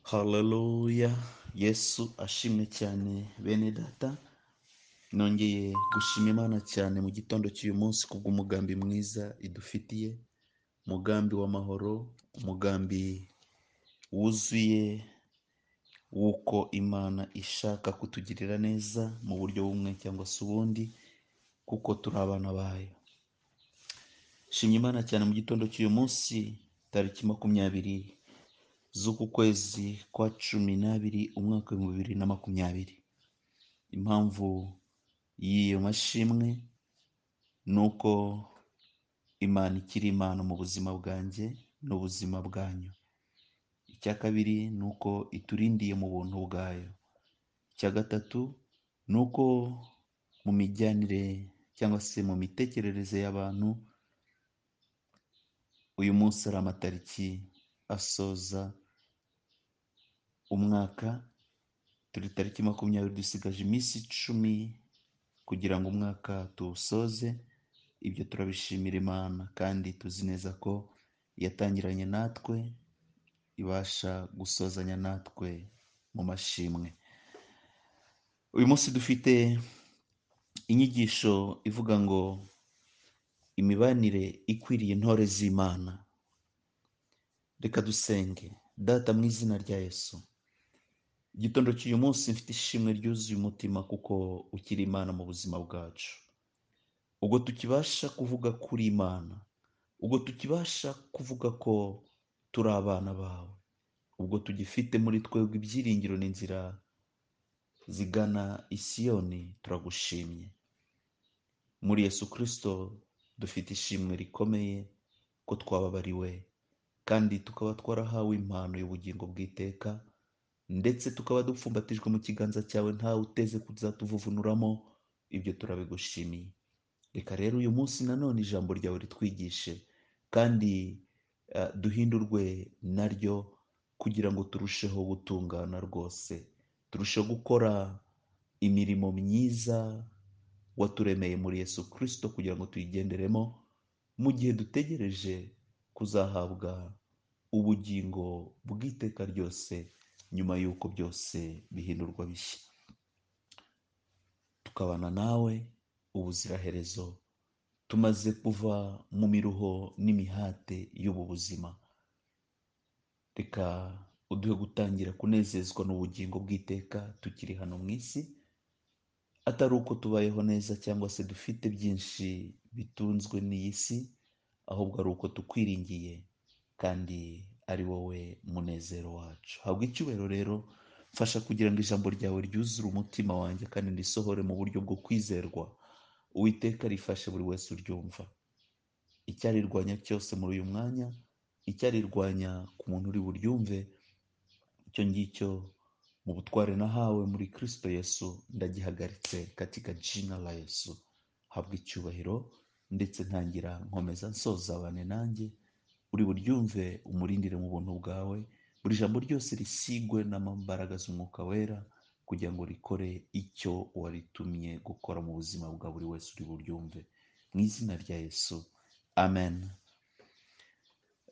haleluya yesu ashimwe cyane bene data nongeye gushima imana cyane mu gitondo cy'uyu munsi kubw'umugambi mwiza idufitiye umugambi w'amahoro umugambi wuzuye w'uko imana ishaka kutugirira neza mu buryo bumwe cyangwa se ubundi kuko turi abana bayo shimye imana cyane mu gitondo cy'uyu munsi tariki makumyabiri z'uku kwezi kwa cumi n'abiri umwaka w'ibihumbi bibiri na makumyabiri impamvu y'iyo mashimwe ni uko imana ikiri imana mu buzima bwanjye n'ubuzima bwanyu icya kabiri ni uko iturindiye mu buntu bwayo icya gatatu ni uko mu mijyanire cyangwa se mu mitekerereze y'abantu uyu munsi ari amatariki asoza umwaka turi tariki makumyabiri dusigaje iminsi icumi kugira ngo umwaka tuwusoze ibyo turabishimira imana kandi tuzi neza ko yatangiranye natwe ibasha gusozanya natwe mu mashimwe uyu munsi dufite inyigisho ivuga ngo imibanire ikwiriye intore z'imana reka dusenge data mu izina rya yesu igitondo cy'uyu munsi mfite ishimwe ryuzuye umutima kuko ukiri imana mu buzima bwacu ubwo tukibasha kuvuga kuri imana ubwo tukibasha kuvuga ko turi abana bawe ubwo tugifite muri twebwe ibyiringiro n'inzira zigana isiyoni turagushimye muri yesu kirisito dufite ishimwe rikomeye ko twababariwe kandi tukaba twarahawe impano y'ubugingo bw'iteka ndetse tukaba dupfumbatijwe mu kiganza cyawe ntawe uteze kuzatuvuvunuramo ibyo turabigushimiye reka rero uyu munsi nanone ijambo ryawe ritwigishe kandi eh, duhindurwe naryo kugira ngo turusheho gutungana rwose turusheho gukora imirimo myiza waturemeye muri yesu kirisito kugira ngo tuyigenderemo mu gihe dutegereje kuzahabwa ubugingo bw'iteka ryose nyuma y'uko byose bihindurwa bishya tukabana nawe ubuziraherezo tumaze kuva mu miruho n'imihate y'ubu buzima reka uduhe gutangira kunezezwa n'ubugingo bw'iteka tukiri hano mu isi atari uko tubayeho neza cyangwa se dufite byinshi bitunzwe n'iyi si ahubwo ari uko tukwiringiye kandi ari wowe munezero wacu habwa icyubahiro rero mfasha kugira ngo ijambo ryawe ryuzure umutima wanjye kandi risohore mu buryo bwo kwizerwa uwiteka rifashe buri wese uryumva icyarirwanya cyose muri uyu mwanya icyarirwanya ku muntu uri buryumve icyo ngicyo mu butware nahawe muri kristo yesu ndagihagaritse katika jina la yesu habwa icyubahiro ndetse ntangira nkomeza nsoza abane nanjye uri buryumve umurindire mu buntu bwawe buri jambo ryose risigwe n'amambaraga z'umwuka wera kugira ngo rikore icyo waritumye gukora mu buzima bwa buri wese uri buryumve mu izina rya yesu amen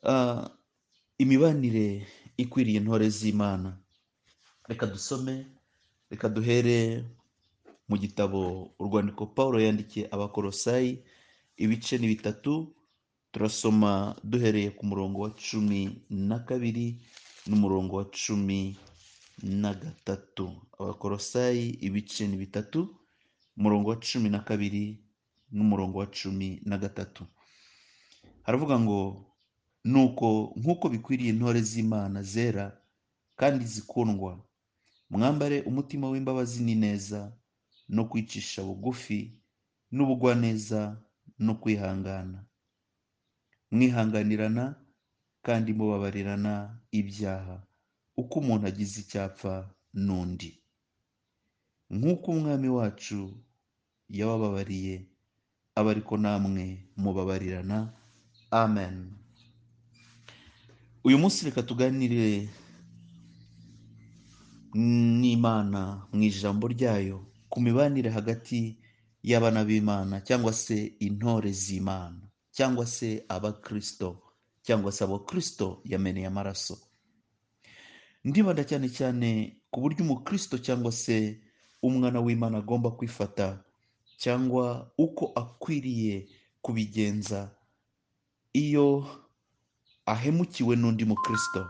Ah, imibanire ikwiriye intore z'imana reka dusome reka duhere mu gitabo urwandiko paul yandikiye abakorosayi ibice ni bitatu turasoma duhereye ku murongo wa cumi na kabiri n'umurongo wa cumi na gatatu abakorosayi ibice ni bitatu umurongo wa cumi na kabiri n'umurongo wa cumi na gatatu haravuga ngo nuko nk'uko bikwiriye intore z'imana zera kandi zikundwa mwambare umutima w'imbabazi n'ineza no kwicisha bugufi n'ubugwaneza no kwihangana mwihanganirana kandi mubabarirana ibyaha uko umuntu agize icyapfa n'undi nk'uko umwami wacu yabababariye aba ariko namwe mubabarirana amen uyu munsi reka tuganire n'imana mu ijambo ryayo ku mibanire hagati y'abana b'imana cyangwa se intore z'imana cyangwa se abakirisito cyangwa se abakristo yameneye amaraso ndibanda cyane cyane ku buryo umukristo cyangwa se umwana w'imana agomba kwifata cyangwa uko akwiriye kubigenza iyo ahemukiwe n'undi mukristo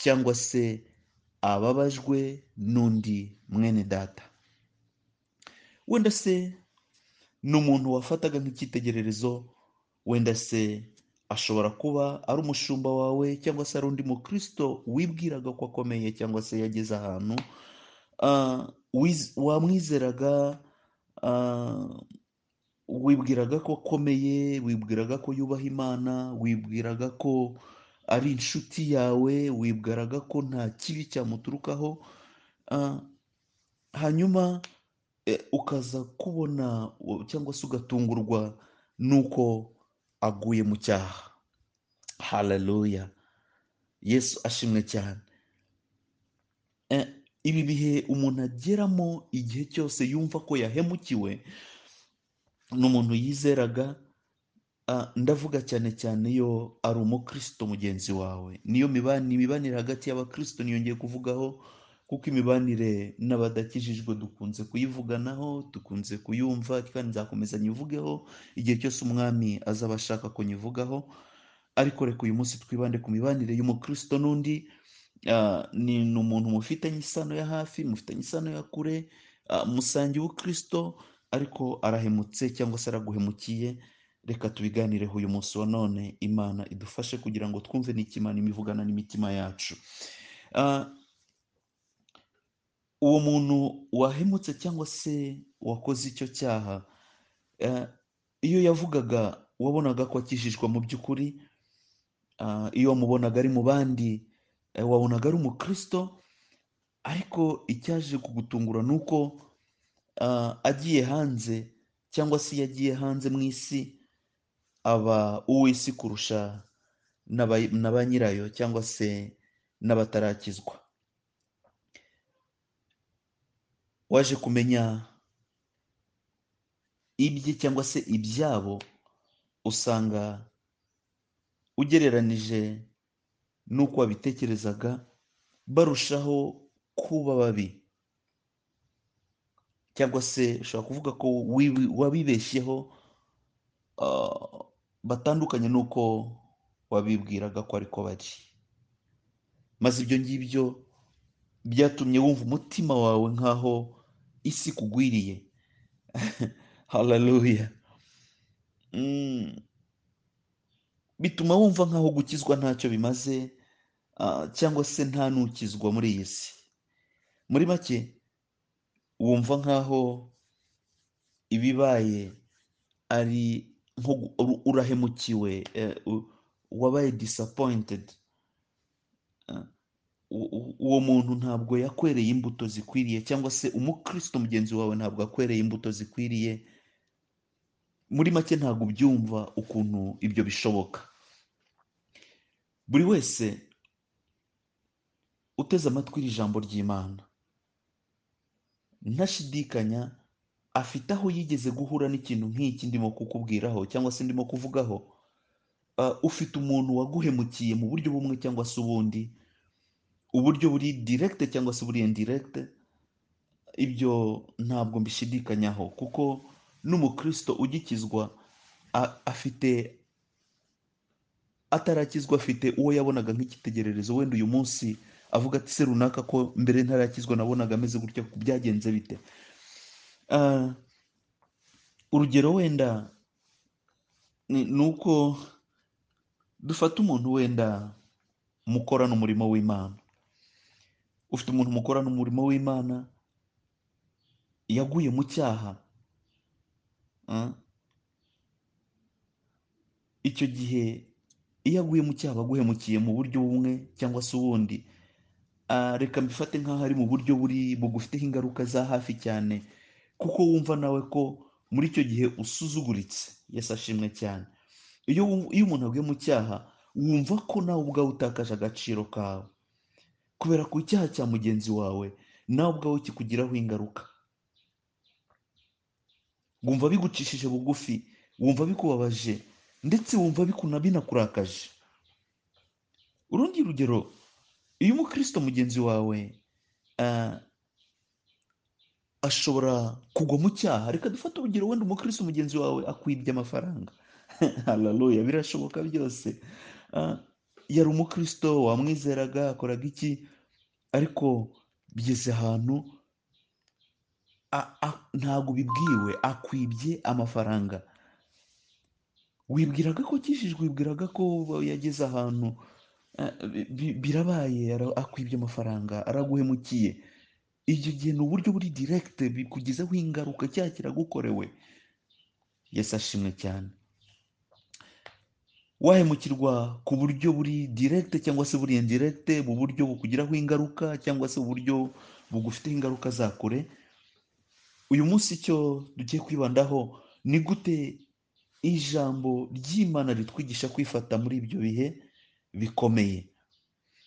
cyangwa se ababajwe n'undi mwene data wenda se ni umuntu wafataga nk'icyitegererezo wenda se ashobora kuba ari umushumba wawe cyangwa se ari undi mukristo wibwiraga ko akomeye cyangwa se yageze ahantu ah, wiz- wamwizeraga ah, wibwiraga ko akomeye wibwiraga ko yubaha imana wibwiraga ko ari inshuti yawe wibwiraga ko nta kibi cyamuturukaho ah, hanyuma eh, ukaza kubona u- cyangwa se ugatungurwa n'uko aguye mu cyaha haleluya yesu ashimwe cyane Eh, ibi bihe umuntu ageramo igihe cyose yumva ko yahemukiwe n'umuntu yizeraga ah, ndavuga cyane cyane iyo ari umukristo mugenzi wawe niyo mibanire imibanire hagati y'abakristo niyongeye kuvugaho kuko imibanire n'abadakijijwe dukunze kuyivuganaho dukunze kuyumva kandi nzakomeza nyivugeho igihe cyose umwami azaba ashaka ko nyivugaho ariko reka uyu munsi twibande ku mibanire y'umukristo n'undi Ah, ni ni umuntu mufitanye isano ya hafi mufitanye isano ya kure ah, musangiye ubukristo ariko arahemutse cyangwa se araguhemukiye reka tubiganireho uyu munsi wa none imana idufashe kugira ngo twumve n'ikimana imivugana n'imitima yacu Ah, uwo muntu wahemutse cyangwa se wakoze icyo cyaha eh, iyo yavugaga wabonaga ko akijijwe mu by'ukuri Ah, iyo wamubonaga ari mu bandi eh, wabonaga ari umukristo ariko icyaje kugutungura ni uko ah, agiye hanze cyangwa se iyo agiye hanze mu isi aba uw'isi kurusha n'aba- na ba nyirayo cyangwa se n'abatarakizwa waje kumenya ibye cyangwa se ibyabo usanga ugereranije n'uko wabitekerezaga barushaho kuba babi cyangwa se ushobora kuvuga ko wibi- wabibeshyeho ah, batandukanye n'uko wabibwiraga ko ariko bari maze ibyo ngibyo byatumye wumva umutima wawe nk'aho isi ikugwiriye haleluya Mm, bituma wumva nk'aho gukizwa ntacyo bimaze ah, cyangwa se nta n'ukizwa muri iyi si muri make wumva nk'aho ibibaye ari nko gu- uru- urahemukiwe eh, u- wabaye disappointed ah, u- u- uwo muntu ntabwo yakwereye imbuto zikwiriye cyangwa se umukristo mugenzi wawe ntabwo yakwereye imbuto zikwiriye muri make ntabwo ubyumva ukuntu ibyo bishoboka buri wese uteze amatwi iri jambo ry'imana ntashidikanya afite aho yigeze guhura n'ikintu nk'iki ndimo kukubwiraho cyangwa se ndimo kuvugaho Ah, ufite umuntu waguhemukiye mu buryo bumwe cyangwa se ubundi uburyo buri direct cyangwa se buri indirect ibyo ntabwo mbishidikanyaho kuko n'umukristo ugikizwa a- afite atarakizwa afite uwo yabonaga nk'icyitegererezo wenda uyu munsi avuga ati se runaka ko mbere ntarakizwa nabonaga ameze gutya byagenze bite Ah, urugero wenda ni ni uko dufata umuntu wenda mukorana umurimo w'imana ufite umuntu mukorana umurimo w'imana yaguye mu cyaha ah, icyo gihe iyo aguye mu cyaha aba aguhemukiye mu buryo bumwe cyangwa se ubundi Ah, reka mbifate nk'aho ari mu buryo buri bugufiteho ingaruka za hafi cyane kuko wumva nawe ko muri icyo gihe usuzuguritse yesu ashimwe cyane iyo wum- iyo umuntu aguye mu cyaha wumva ko nawe ubwawe utakaje agaciro kawe kubera ku cyaha cya mugenzi wawe nawe ubwawe kikugiraho ingaruka wumva bigucishije bugufi wumva bikubabaje ndetse wumva bikuna- binakurakaje urundi rugero uyu mukristo mugenzi wawe ah, ashobora kugwa mu cyaha reka dufate urugero wenda umukristo mugenzi wawe akwibye amafaranga hararuya birashoboka byose Ah, yari umukristo wamwizeraga akoraga iki ariko bigeze ahantu a- a- ntabwo ubibwiwe akwibye amafaranga wibwiraga ko akijijwe wibwiraga ko yageze ahantu eh, bi- bi- birabaye ara- akwibye amafaranga araguhemukiye icyo gihe ni uburyo buri direkite bikugezaho ingaruka cyaha kiragukorewe yesu ashimwe cyane wahemukirwa ku buryo buri direkite cyangwa se buri indirekite mu buryo bukugiraho ingaruka cyangwa se uburyo bugufiteho ingaruka za kure uyu munsi icyo tugiye kwibandaho ni gute ijambo ry'imana ritwigisha kwifata muri ibyo bihe bikomeye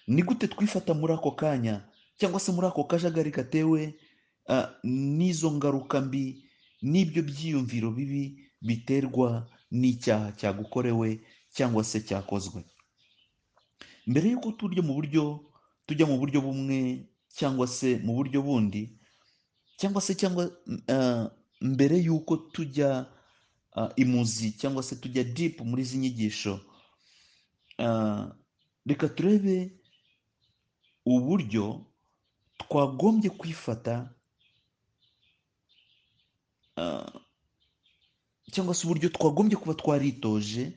ni gute twifata muri ako kanya cyangwa se muri ako kajagari gatewe ah, n'izo ngaruka mbi n'ibyo byiyumviro bibi biterwa n'icyaha cyagukorewe cyangwa se cyakozwe mbere y'uko turya mu buryo tujya mu buryo bumwe cyangwa se mu buryo bundi cyangwa se cyangwa ah, mbere y'uko tujya ah, imuzi cyangwa se tujya dipu muri izi nyigisho ah, reka turebe uburyo twagombye kwifata ah, cyangwa se uburyo twagombye kuba twaritoje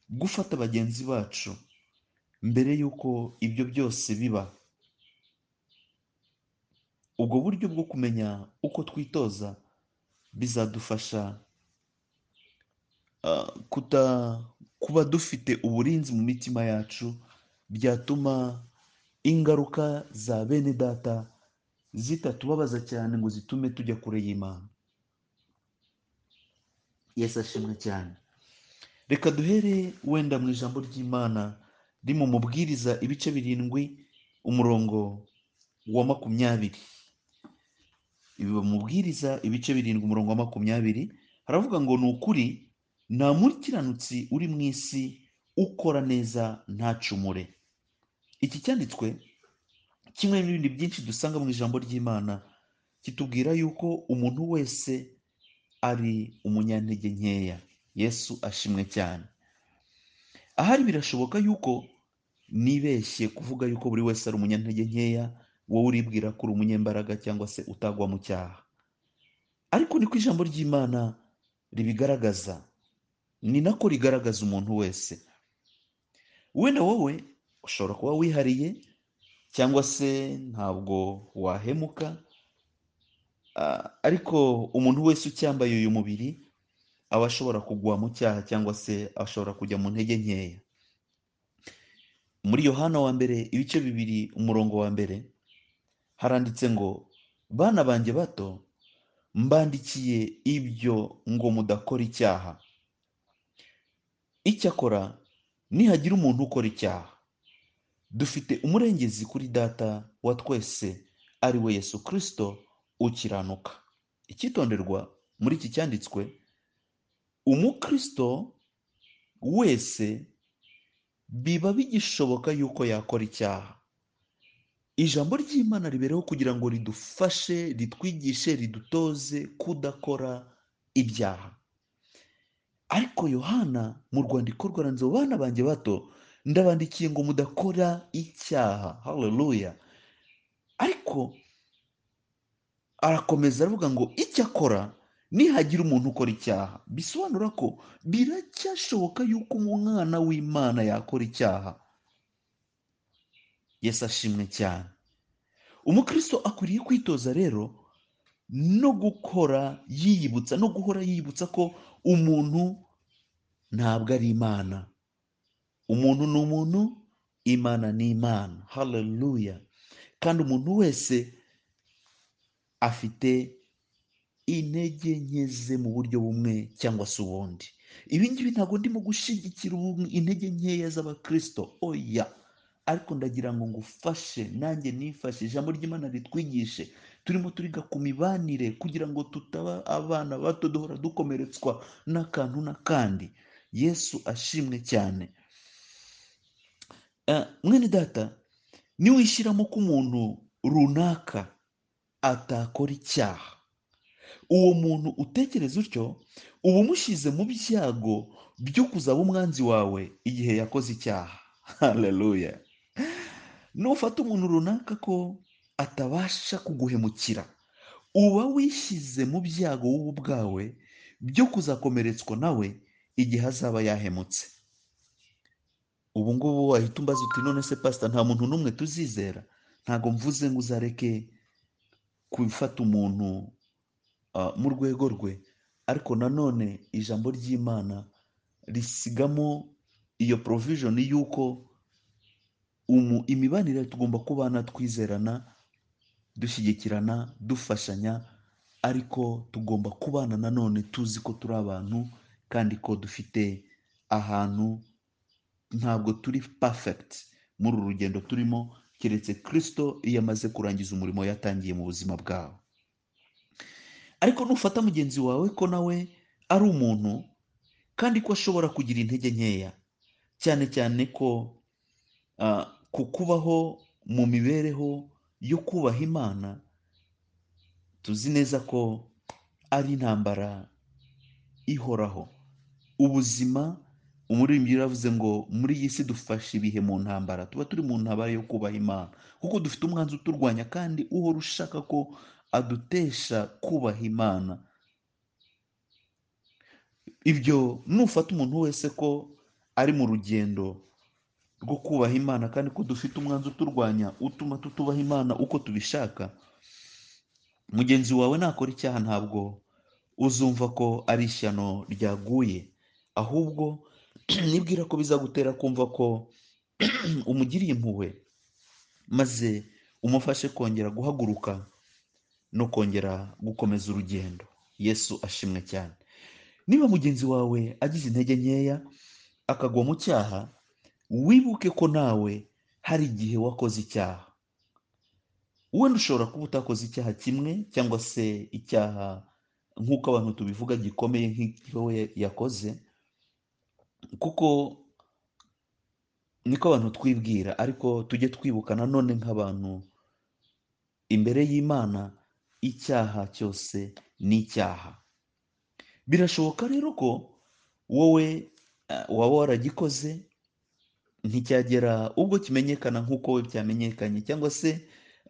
gufata bagenzi bacu mbere y'uko ibyo byose biba ubwo buryo bwo kumenya uko twitoza bizadufasha ah, kuta kuba dufite uburinzi mu mitima yacu byatuma ingaruka za bene data zitatubabaza cyane ngo zitume tujya kure y'imana yesu ashimwe cyane reka duhere wenda mu ijambo ry'imana riri mu mubwiriza ibice birindwi umurongo wa makumyabiri ibi bamubwiriza ibice birindwi umurongo wa makumyabiri haravuga ngo ni ukuri nta mukiranutsi uri mu isi ukora neza ntacumure iki cyanditswe kimwe n'ibindi byinshi dusanga mu ijambo ry'imana kitubwira yuko umuntu wese ari umunyantege nkeya yesu ashimwe cyane ahari birashoboka yuko nibeshye kuvuga yuko buri wese ari umunyantege nkeya wowe uribwira ko uri umunyembaraga cyangwa se utagwa mu cyaha ariko niko ijambo ry'imana ribigaragaza ni nako rigaragaza umuntu wese wenda wowe ushobora kuba wihariye cyangwa se ntabwo wahemuka ah, ariko umuntu wese ucyambaye uyu mubiri aba ashobora kugwa mu cyaha cyangwa se ashobora kujya mu ntege nkeya muri yohana wa mbere ibice bibiri umurongo wa mbere haranditse ngo bana banjye bato mbandikiye ibyo ngo mudakora icyaha icyakora nihagira umuntu ukora icyaha dufite umurengezi kuri data wa twese ari we yesu kirisito ukiranuka icyitonderwa muri iki cyanditswe umukirisito wese biba bigishoboka yuko yakora icyaha ijambo ry'imana ribereho kugira ngo ridufashe ritwigishe ridutoze kudakora ibyaha ariko yohana mu rwandiko rwaranze bana banjye bato ndabandikiye ngo mudakora icyaha haleluya ariko arakomeza aravuga ngo icyakora nihagira umuntu ukora icyaha bisobanura ko biracyashoboka yuko umwana w'imana yakora icyaha yesu ashimwe cyane umukristo akwiriye kwitoza rero no gukora yiyibutsa no guhora yiyibutsa ko umuntu ntabwo ari imana umuntu ni umuntu imana ni imana haleluya kandi umuntu wese afite intege nke ze mu buryo bumwe cyangwa se ubundi ibi ngibi ntabwo ndimo gushyigikira ubu- intege nkeya z'abakirisito oya ariko ndagira ngo ngufashe nanjye nifashe ijambo ry'imana ritwigishe turimo turiga ku mibanire kugira ngo tutaba abana bato duhora dukomeretswa n'akantu n'akandi yesu ashimwe cyane Eh, mwene data niwishyiramo ko umuntu runaka atakora icyaha uwo muntu utekereza utyo uba umushyize mu byago byo kuzaba umwanzi wawe igihe yakoze icyaha haleluya nufata umuntu runaka ko atabasha kuguhemukira uba wishyize mu byago wowe ubwawe byo kuzakomeretswa nawe igihe azaba yahemutse ubu ngubu wahita umbaza uti none se pasita nta muntu n'umwe tuzizera ntabwo mvuze ngo uzareke gufata umuntu ah, mu rwego rwe ariko nanone ijambo ry'imana risigamo iyo provision y'uko umu- imibanire tugomba kubana twizerana dushyigikirana dufashanya ariko tugomba kubana nanone tuzi ko turi abantu kandi ko dufite ahantu ntabwo turi perfect muri uru rugendo turimo keretse kirisito iyo amaze kurangiza umurimo yatangiye mu buzima bwawe ariko nufata mugenzi wawe ko nawe ari umuntu kandi ko ashobora kugira intege nkeya cyane cyane ko ah, ku kubaho mu mibereho yo kubaha imana tuzi neza ko ari intambara ihoraho ubuzima umuririmbyi yaravuze ngo muri iyi si dufashe ibihe mu ntambara tuba turi mu ntambara yo kubaha imana kuko dufite umwanzi uturwanya kandi uhora ushaka ko adutesha kubaha imana ibyo nufata umuntu wese ko ari mu rugendo rwo kubaha imana kandi ko dufite umwanzi uturwanya utuma tutubaha imana uko tubishaka mugenzi wawe nakora icyaha ntabwo uzumva ko ari ishyano ryaguye ahubwo nibwira ko bizagutera kumva ko umugiriye impuhwe maze umufashe kongera guhaguruka no kongera gukomeza urugendo yesu ashimwe cyane niba mugenzi wawe agize intege nkeya akagwa mu cyaha wibuke ko nawe hari igihe wakoze icyaha wenda ushobora kuba utakoze icyaha kimwe cyangwa se icyaha nk'uko abantu tubivuga gikomeye nk'icyo we yakoze kuko niko abantu twibwira ariko tujye twibuka nanone nk'abantu imbere y'imana icyaha cyose ni icyaha birashoboka rero ko wowe eh, waba waragikoze nticyagera ubwo kimenyekana nk'uko we byamenyekanye cyangwa se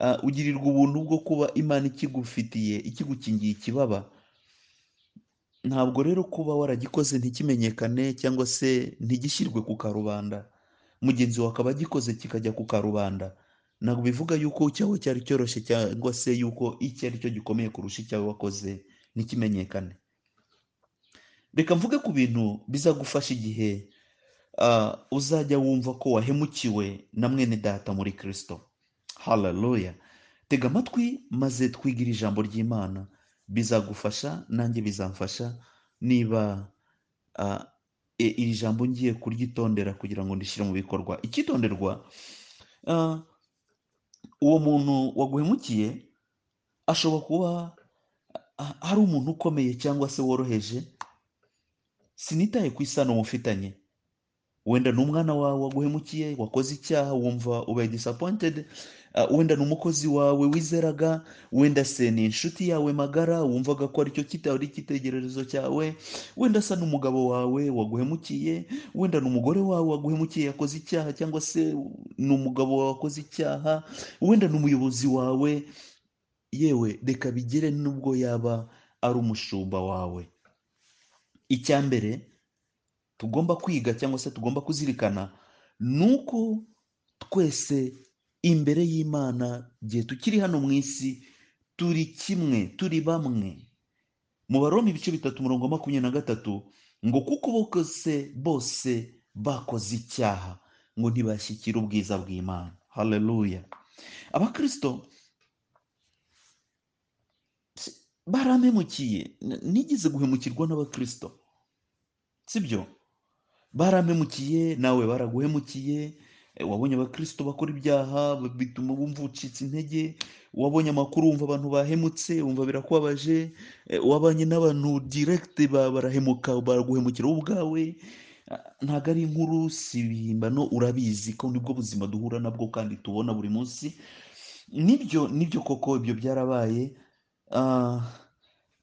ah, ugirirwa ubuntu bwo kuba imana ikigufitiye ikigukingiye ikibaba ntabwo rero kuba waragikoze ntikimenyekane cyangwa se ntigishyirwe ku karubanda mugenzi wawe akaba agikoze kikajya ku karubanda ntabwo bivuga yuko icyawe cyari cyoroshye cyangwa se yuko icyo ari cyo gikomeye kurusha icyawe wakoze ntikimenyekane reka mvuge ku bintu bizagufasha igihe ah, uzajya wumva ko wahemukiwe na mwene data muri kirisito haleluya tega amatwi maze twigire ijambo ry'imana bizagufasha nanjye bizamfasha niba ah, e- iri jambo ngiye kuryitondera kugira ngo ndishyire mu bikorwa icyitonderwa ah, uwo muntu waguhemukiye ashobora kuba ah, ari umuntu ukomeye cyangwa se woroheje sinitaye ku isano mufitanye wenda ni umwana wawe waguhemukiye wakoze icyaha wumva ubaye disappointed ah, wenda ni umukozi wawe wizeraga wenda se ni inshuti yawe magara wumvaga ko aricyo kitari ari icyitegererezo cyawe wenda asa n'umugabo wawe waguhemukiye wenda ni umugore wawe waguhemukiye yakoze icyaha cyangwa se ni umugabo wawe wakoze icyaha wenda ni umuyobozi wawe yewe reka bigere n'ubwo yaba ari umushumba wawe icya mbere tugomba kwiga cyangwa se tugomba kuzirikana ni uko twese imbere y'imana igihe tukiri hano mu isi turi kimwe turi bamwe mu baroma ibice bitatu murongo wa makumyabiri na gatatu ngo kuko bose bose bakoze icyaha ngo ntibashyikire ubwiza bw'imana haleluya abakirisito baramemukiye N- nigeze guhemukirwa n'abakirisito sibyo baramemukiye nawe baraguhemukiye eh, wabonye abakristo bakora ibyaha bituma wumva ucitse intege wabonye amakuru wumva abantu bahemutse wumva birakubabaje eh, wabanye n'abantu direct ba- barahemuka baraguhemukira wowe ubwawe ntabwo ari inkuru si ibihimbano urabizi ko nibwo buzima duhura nabwo kandi tubona buri munsi nibyo nibyo koko ibyo byarabaye ah,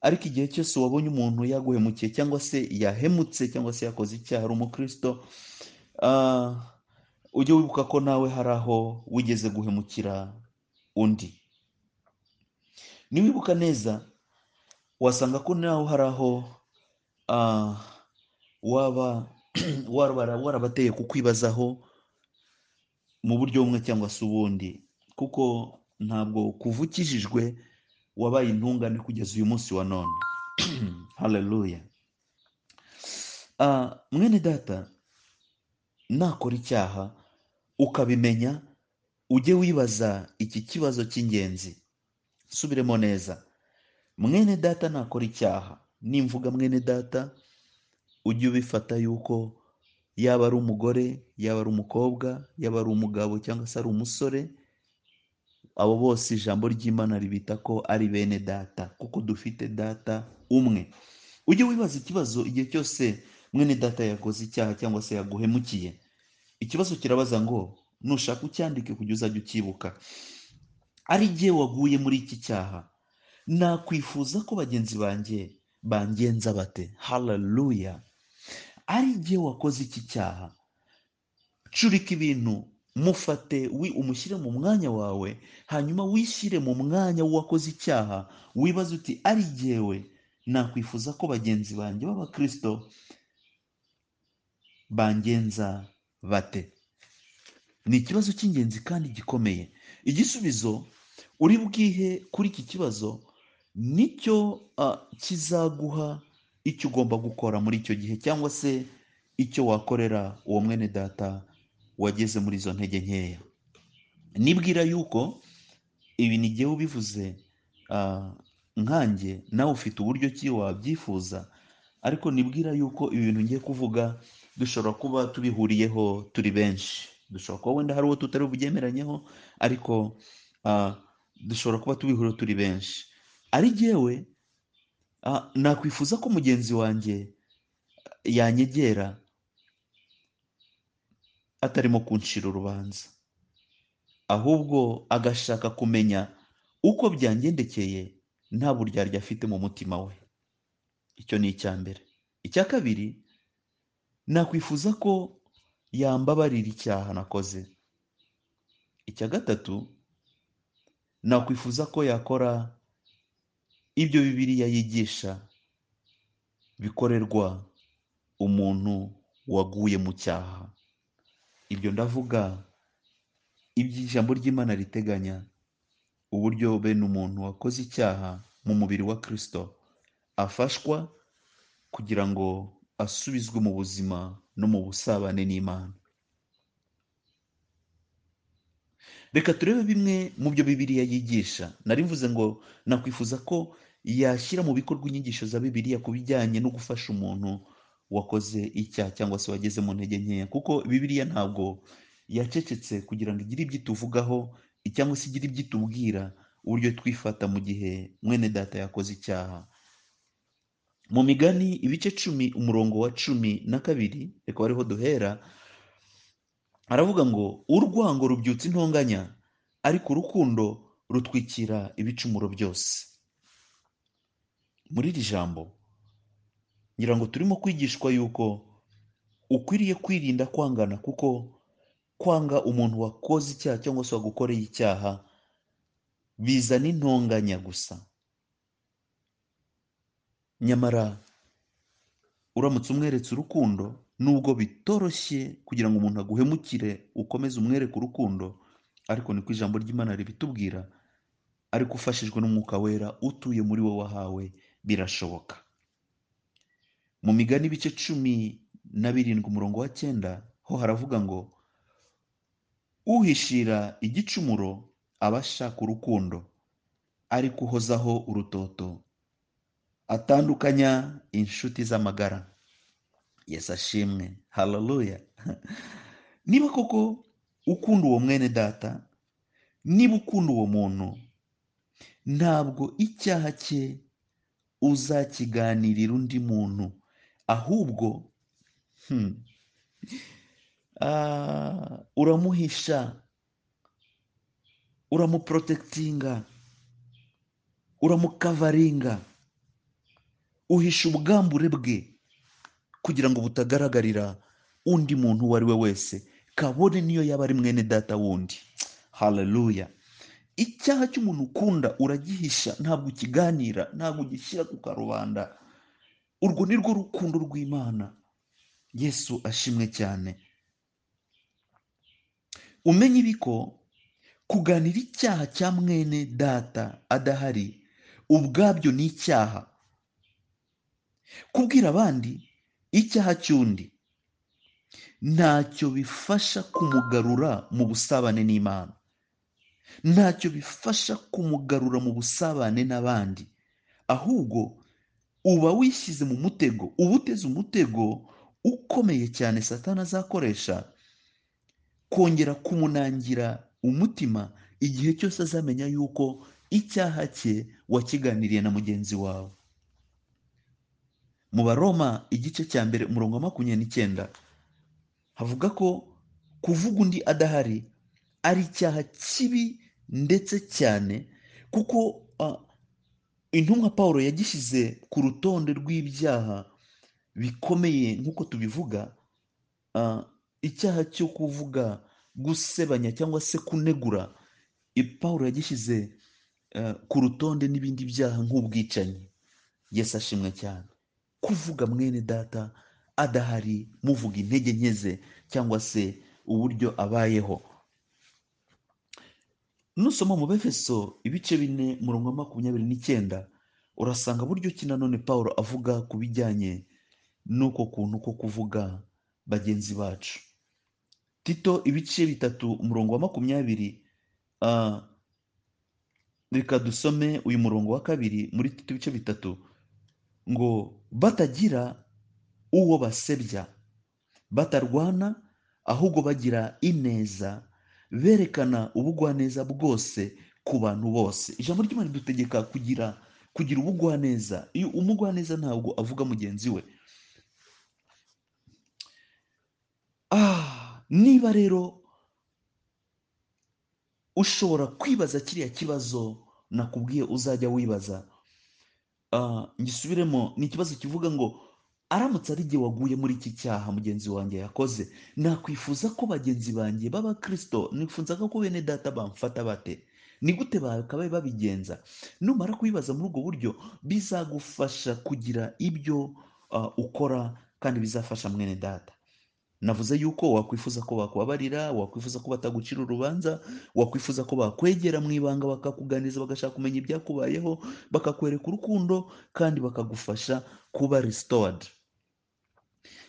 ariko igihe cyose wabonye umuntu yaguhemukiye cyangwa se yahemutse cyangwa se yakoze icyaha ari umukristo ah, ujye wibuka ko nawe hari aho wigeze guhemukira undi niwibuka neza wasanga ko nawe hari aho ah, waba warabara- warabateye kukwibazaho mu buryo bumwe cyangwa se ubundi kuko ntabwo kuva ukijijwe wabaye intungane kugeza uyu munsi wa none haleluya Ah, mwene data nakora icyaha ukabimenya ujye wibaza iki kibazo cy'ingenzi subiremo neza mwene data nakora icyaha nimvuga mwene data ujye ubifata yuko yaba ari umugore yaba ari umukobwa yaba ari umugabo cyangwa se ari umusore abo bose ijambo ry'imana ribita ko ari bene data kuko dufite data umwe ujye wibaza ikibazo igihe cyose mwene data yakoze icyaha cyangwa se yaguhemukiye ikibazo kirabaza ngo nushaka ucyandike kujya uzajya ucyibuka ari jye waguye muri iki cyaha nakwifuza ko bagenzi banjye bangenza bate haleluya ari jye wakoze iki cyaha curika ibintu mufate wi umushyire mu mwanya wawe hanyuma wishyire mu mwanya w'uwakoze icyaha wibaze uti ari jyewe nakwifuza ko bagenzi banjye b'abakristo bangenza bate ni ikibazo cy'ingenzi kandi gikomeye igisubizo uri bwihe kuri iki kibazo nicyo ah, kizaguha icyo ugomba gukora muri icyo gihe cyangwa se icyo wakorera uwo mwene data wageze muri izo ntege nkeya nibwira yuko ibi ni jyewe ubivuze ah, nkanjye nawe ufite uburyo ki wabyifuza ariko nibwira yuko ibi bintu ngiye kuvuga dushobora kuba tubihuriyeho turi benshi dushobora kuba wenda hari uwo tutari bubyemeranyeho ariko ah, dushobora kuba tubihuriyeho turi benshi ari jyewe ah, nakwifuza ko mugenzi wanjye yanyegera atarimo kuncira urubanza ahubwo agashaka kumenya uko byangendekeye nta buryarya afite mu mutima we icyo ni icya mbere icya kabiri nakwifuza ko yambabarira icyaha nakoze icya gatatu nakwifuza ko yakora ibyo bibiliya yigisha bikorerwa umuntu waguye mu cyaha ibyo ndavuga ibyo ijambo ry'imana riteganya uburyo bene umuntu wakoze icyaha mu mubiri wa kirisito afashwa kugira ngo asubizwe mu buzima no mu busabane n'imana reka turebe bimwe mu byo bibiliya yigisha nari mvuze ngo nakwifuza ko yashyira mu bikorwa inyigisho za bibiliya ku bijyanye no gufasha umuntu wakoze icyaha cyangwa se wageze mu ntege nkeya kuko bibiliya ntabwo yacecetse kugira ngo igire ibyo ituvugaho cyangwa se igire ibyo itubwira uburyo twifata mu gihe mwene data yakoze icyaha mu migani ibice cumi umurongo wa cumi na kabiri reka wariho duhera aravuga ngo urwango rubyutsa intonganya ariko urukundo rutwikira ibicumuro byose muri iri jambo ngira ngo turimo kwigishwa yuko ukwiriye kwirinda kwangana kuko kwanga umuntu wakoze icyaha cyangwa se wagukoreye icyaha bizana intonganya gusa nyamara uramutse umweretse urukundo nubwo bitoroshye kugira ngo umuntu aguhemukire ukomeze umwereke urukundo ariko niko ijambo ry'imana ribitubwira ariko ufashijwe n'umwuka wera utuye muri wowe wahawe birashoboka mu migani ibice cumi na birindwi umurongo wa cyenda ho haravuga ngo uhishira igicumuro aba ashaka urukundo ariko uhozaho urutoto atandukanya inshuti z'amagara yesu ashimwe haleluya niba koko ukunda uwo mwene data niba ukunda uwo muntu ntabwo icyaha cye uzakiganirira undi muntu ahubwo hmm, Ah, uramuhisha uramuporotekitinga uramukavaringa uhisha ubwambure bwe kugira ngo butagaragarira undi muntu uwo ari we wese kabone niyo yaba ari mwene data wundi haleluya icyaha cy'umuntu ukunda uragihisha ntabwo ukiganira ntabwo ugishyira ku karubanda urwo ni rwo rukundo rw'imana yesu ashimwe cyane umenye ibi ko kuganira icyaha cya mwene data adahari ubwabyo ni icyaha kubwira abandi icyaha cy'undi ntacyo bifasha kumugarura mu busabane n'imana ntacyo bifasha kumugarura mu busabane n'abandi ahubwo uba wishyize mu mutego uba uteze umutego ukomeye cyane satani azakoresha kongera kumunangira umutima igihe cyose azamenya yuko icyaha cye wakiganiriye na mugenzi wawe mu baroma igice cya mbere umurongo wa makumyabiri n'icyenda havuga ko kuvuga undi adahari ari icyaha kibi ndetse cyane kuko ah, intumwa paul yagishyize ku rutonde rw'ibyaha bikomeye nk'uko tubivuga ah, icyaha cyo kuvuga gusebanya cyangwa se kunegura i paul yagishyize ah, ku rutonde n'ibindi byaha nk'ubwicanyi yesu ashimwe cyane kuvuga mwene data adahari muvuga intege nke ze cyangwa se uburyo abayeho nusoma mu befeso ibice bine murongo wa makumyabiri n'icyenda urasanga buryo ki nanone paul avuga ku bijyanye n'uko kuntu ko kuvuga bagenzi bacu tito ibice bitatu umurongo wa makumyabiri ah, reka dusome uyu murongo wa kabiri muri tito ibice bitatu ngo batagira uwo basebya batarwana ahubwo bagira ineza berekana ubugwaneza bwose ku bantu bose ijambo ry'imana ridutegeka kugira kugira ubugwaneza iyo umugwaneza ntabwo avuga mugenzi we ah, niba rero ushobora kwibaza kiriya kibazo nakubwiye uzajya wibaza ah, ngisubiremo ni ikibazo kivuga ngo aramutse ari jye waguye muri iki cyaha mugenzi wanjye yakoze nakwifuza ko bagenzi banjye b'abakristo nifuzaga ko bene data bamfata bate ni gute bakabaye babigenza numara kubibaza muri ubwo buryo bizagufasha kugira ibyo ah, ukora kandi bizafasha mwene data navuze yuko wakwifuza ko bakubabarira wakwifuza ko batagucira urubanza wakwifuza ko bakwegera mu ibanga bakakuganiriza bagashaka kumenya ibyakubayeho bakakwereka urukundo kandi bakagufasha kuba restored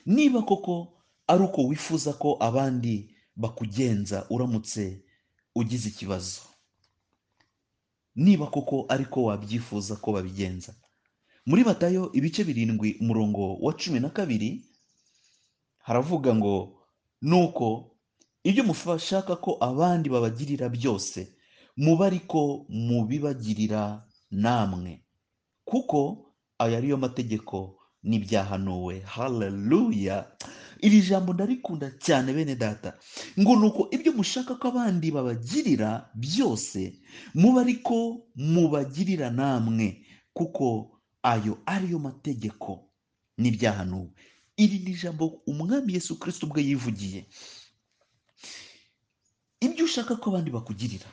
niba koko ari uko wifuza ko abandi bakugenza uramutse ugize ikibazo niba koko ariko wabyifuza ko babigenza muri batayo ibice birindwi umurongo wa cumi na kabiri haravuga ngo nuko ibyo mushaka ko abandi babagirira byose muba ariko mubibagirira namwe kuko aya ariyo mategeko n'ibyahanuwe haleluya iri jambo ndarikunda cyane bene data ngo nuko ibyo mushaka ko abandi babagirira byose muba ariko mubagirira namwe kuko ayo ariyo mategeko n'ibyahanuwe iri ni ijambo umwami yesu kirisito ubwe yivugiye ibyo ushaka ko abandi bakugirira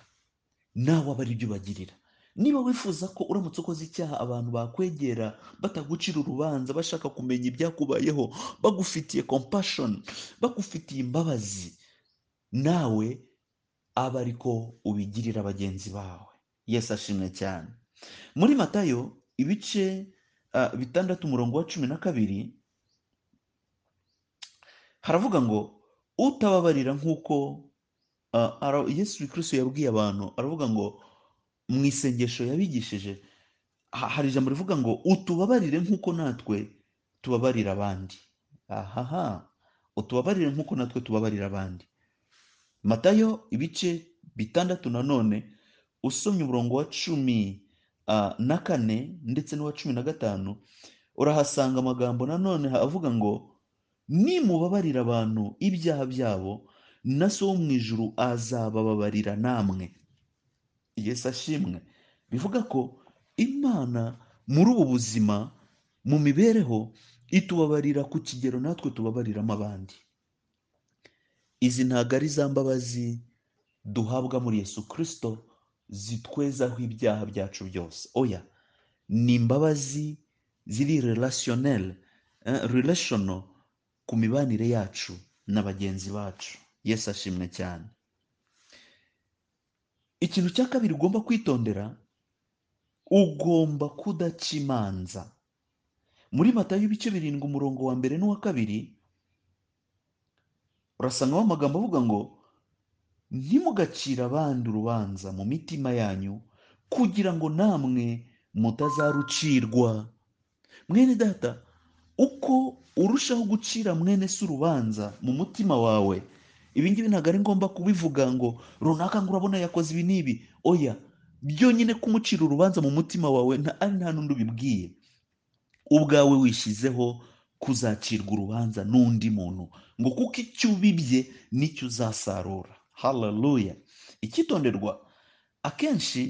nawe aba ari byo ubagirira niba wifuza ko uramutse ukoze icyaha abantu bakwegera batagucira urubanza bashaka kumenya ibyakubayeho bagufitiye kompashoni bagufitiye imbabazi nawe aba ariko ubigirira bagenzi bawe yesu ashimwe cyane muri matayo ibice ah, bitandatu umurongo wa cumi na kabiri haravuga ngo utababarira nk'uko ah, ara- yesu kirisito yabwiye abantu aravuga ngo mu isengesho yabigishije ha- hari ijambo rivuga ngo utubabarire nk'uko natwe tubabarira abandi ahaha utubabarire nk'uko natwe tubabarira abandi matayo ibice bitandatu nanone usomye umurongo wa cumi ah, na kane ndetse n'uwa cumi na gatanu urahasanga amagambo nanone avuga ngo nimubabarira abantu ibyaha byabo na so wo mu ijuru azabababarira namwe yesu ashimwe bivuga ko imana muri ubu buzima mu mibereho itubabarira ku kigero natwe tubabariramo abandi izi ntabwo ari za mbabazi duhabwa muri yesu kirisito zitwezaho ibyaha byacu byose oya ni imbabazi ziri relasiyoneri relashono ku mibanire yacu na bagenzi bacu yesu ashimwe cyane ikintu cya kabiri ugomba kwitondera ugomba kudaca imanza muri matayo ibice birindwi umurongo wa mbere n'uwa kabiri urasangamo amagambo avuga ngo ntimugacire abandi urubanza mu mitima yanyu kugira ngo namwe mutazarucirwa mwene data uko urushaho gucira mwene se urubanza mu mutima wawe ibi ngibi ntabwo ari ngombwa kubivuga ngo runaka ngo urabona yakoze ibi n'ibi oya byonyine kumucira urubanza mu mutima wawe nta ari nta n'undi ubibwiye ubwawe wishyizeho kuzacirwa urubanza n'undi muntu ngo kuko icyo ubibye nicyo uzasarura hararuya icyitonderwa akenshi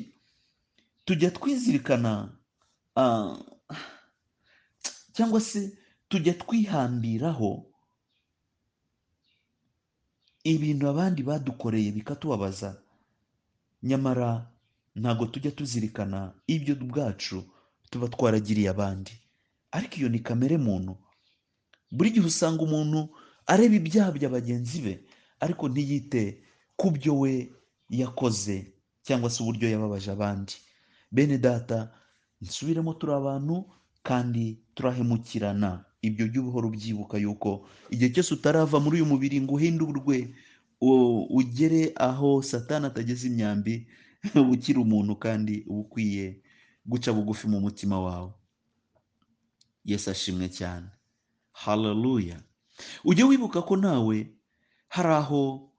tujya twizirikana ah, cyangwa se tujya twihambiraho ibintu abandi badukoreye bikatubabaza nyamara ntabwo tujya tuzirikana ibyo ubwacu tuba twaragiriye abandi ariko iyo ni kamere muntu buri gihe usanga umuntu areba ibyaha bya bagenzi be ariko ntiyite ku byo we yakoze cyangwa se uburyo yababaje abandi bene data nsubiremo turi abantu kandi turahemukirana ibyo by'ubuhoro ubyibuka yuko igihe cyose utarava muri uyu mubiri ngo uhindurwe u- ugere aho satani atageze imyambi uba ukiri umuntu kandi uba ukwiye guca bugufi mu mutima wawe yesu ashimwe cyane hararuya ujye wibuka ko nawe hari aho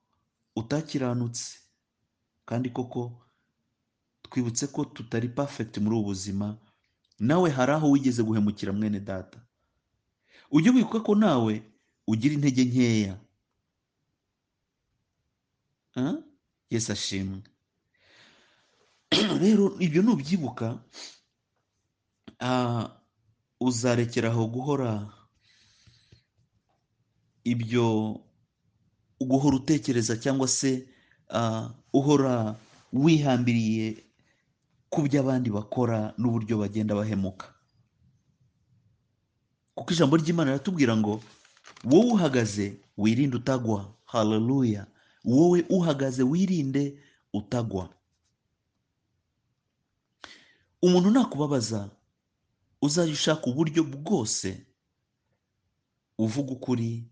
utakiranutse kandi koko twibutse ko tutari perfect muri ubu buzima nawe hari aho wigeze guhemukira mwene data ujye wibuka ko nawe ugira intege nkeya ah? yesu ashimwe rero ibyo nubyibuka ah, uzarekeraho guhora ibyo guhora utekereza cyangwa se ah, uhora wihambiriye ku byo abandi bakora n'uburyo bagenda bahemuka kuko ijambo ry'imana riratubwira ngo wowe uhagaze wirinde utagwa hararuya wowe uhagaze wirinde utagwa umuntu nakubabaza uzajya ushaka uburyo bwose uvuga ukuri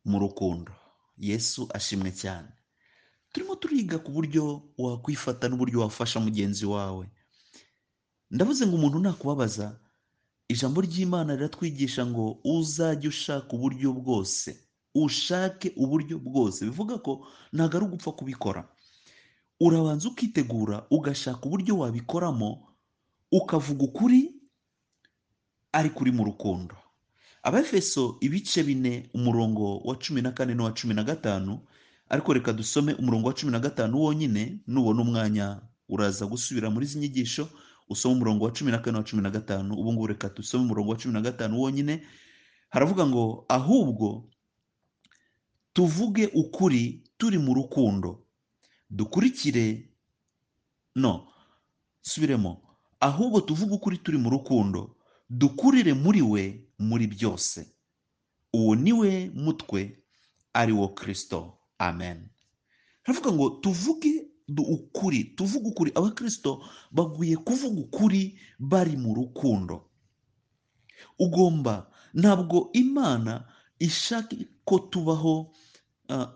mu rukundo yesu ashimwe cyane turimo turiga ku buryo wakwifata n'uburyo wafasha mugenzi wawe ndavuze ngo umuntu nakubabaza ijambo ry'imana riratwigisha ngo uzajye ushaka uburyo bwose ushake uburyo bwose bivuga ko ntabwo ari ugupfa kubikora urabanza ukitegura ugashaka uburyo wabikoramo ukavuga ukuri ariko uri mu rukundo abefeso ibice bine umurongo wa cumi na kane n'uwa cumi na gatanu ariko reka dusome umurongo wa cumi na gatanu wonyine nubona umwanya uraza gusubira muri izi nyigisho usome umurongo wa cumi na kane wa cumi na gatanu ubu ngubu reka dusome umurongo wa cumi na gatanu wonyine haravuga ngo ahubwo tuvuge ukuri turi mu rukundo dukurikire no subiremo ahubwo tuvuge ukuri turi mu rukundo dukurire muri we muri byose uwo ni we mutwe ari wo kirisito amen haravuga ngo tuvuge du- ukuri tuvuge ukuri abakirisito bagwiye kuvuga ukuri bari mu rukundo ugomba ntabwo imana ishaka ko tubaho ah,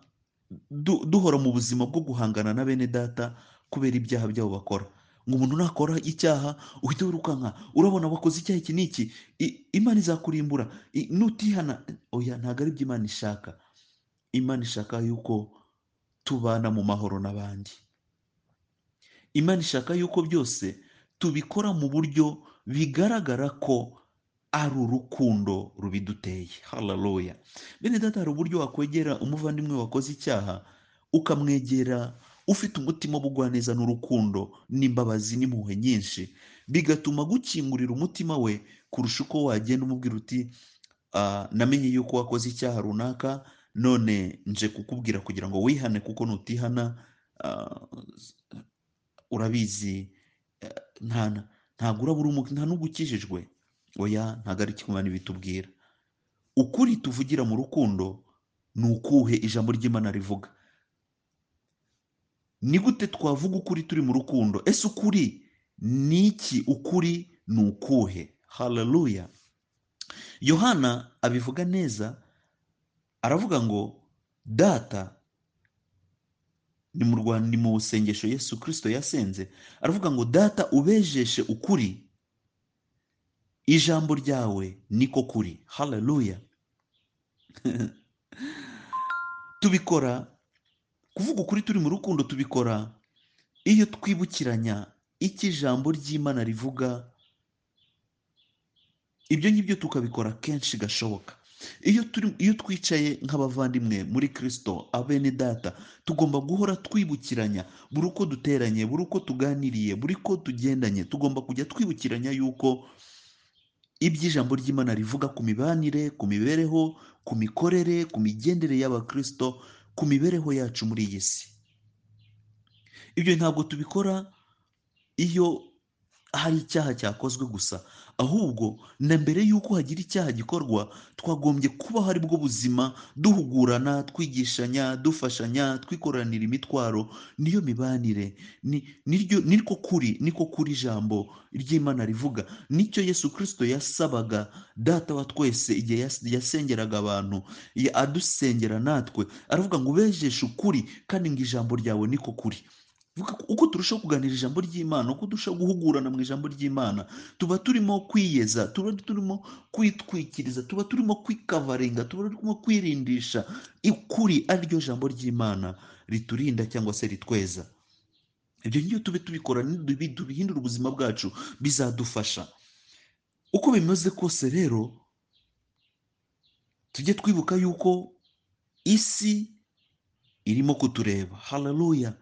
du- duhora mu buzima bwo guhangana na bene data kubera ibyaha byabo bakora ngo umuntu nakora icyaha uhita wirukanka urabona wakoze icyaha iki n'iki I- imana izakurimbura I- nutihana oya ntabwo ari byo imana ishaka imana ishaka yuko tubana mu mahoro n'abandi imana ishaka yuko byose tubikora mu buryo bigaragara ko ari urukundo rubiduteye hararoya bene data hari uburyo wakwegera umuvandimwe wakoze icyaha ukamwegera ufite umutima w'ubugwaneza n'urukundo n'imbabazi n'impuhwe nyinshi bigatuma gukingurira umutima we kurusha uko wagenda umubwira uti "Ah, namenye yuko wakoze icyaha runaka none nje kukubwira kugira ngo wihane kuko nutihana ah, urabizi eh, nta ntabwo uraba uri umu- nta n'ugukijijwe oya ntabwo ari ikinyoma bitubwira ukuri tuvugira mu rukundo ni ukuhe ijambo ry'imana rivuga ni gute twavuga ukuri turi mu rukundo ese ukuri ni iki ukuri ni ukuhe hararuya yohana abivuga neza aravuga ngo data ni mu rwa- ni mu sengesho yesu kirisito yasenze aravuga ngo data ubejeshe ukuri ijambo ryawe niko kuri hararuya tubikora kuvuga ukuri turi mu rukundo tubikora iyo twibukiranya icyo ijambo ry'imana rivuga ibyo ngibyo tukabikora kenshi gashoboka iyo turi iyo twicaye nk'abavandimwe muri kirisito abene data tugomba guhora twibukiranya buri uko duteranye buri uko tuganiriye buri uko tugendanye tugomba kujya twibukiranya yuko ibyo ijambo ry'imana rivuga ku mibanire ku mibereho ku mikorere ku migendere y'abakirisito ku mibereho yacu muri iyi si ibyo ntabwo tubikora iyo hari icyaha cyakozwe gusa ahubwo na mbere y'uko hagira icyaha gikorwa twagombye kuba hari bwo buzima duhugurana twigishanya dufashanya twikoranira imitwaro niyo mibanire ni- niryo niko kuri niko kuri ijambo ry'imana rivuga nicyo yesu kirisito yasabaga data wa twese igihe yas- yasengeraga abantu ya- adusengera natwe aravuga ngo ubejeshe ukuri kandi ngo ijambo ryawe niko kuri Vuga ko- uko turushaho kuganira ijambo ry'imana uko turushaho guhugurana mu ijambo ry'imana tuba turimo kwiyeza tuba turimo kwitwikiriza tuba turimo kwikavaringa tuba turimo kwirindisha ukuri ariryo jambo ry'imana riturinda cyangwa se ritweza ibyo ngiyo tube tubikora nidubi- tubihindura ubuzima bwacu bizadufasha uko bimeze kose rero tujye twibuka yuko isi irimo kutureba hararuya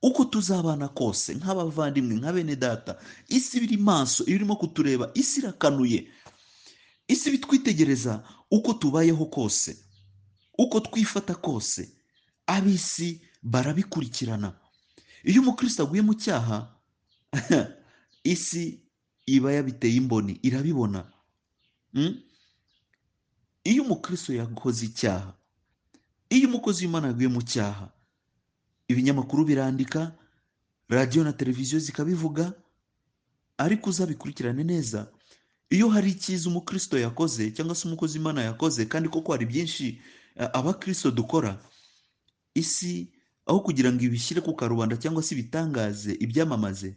uko tuzabana kose nk'abavandimwe nka bene data isi iba iri maso iba irimo kutureba isi irakanuye isi iba itwitegereza uko tubayeho kose uko twifata kose ab'isi barabikurikirana iyo umukristo aguye mu cyaha isi iba yabiteye imboni irabibona Mm? iyo umukristo yakoze icyaha iyo umukozi w'imana yaguye mu cyaha ibinyamakuru birandika radiyo na televiziyo zikabivuga ariko uzabikurikirane neza iyo hari icyiza umukristo yakoze cyangwa se umukozi imana yakoze kandi koko hari byinshi eh, abakristo dukora isi aho kugira ngo ibishyire ku karubanda cyangwa se ibitangaze ibyamamaze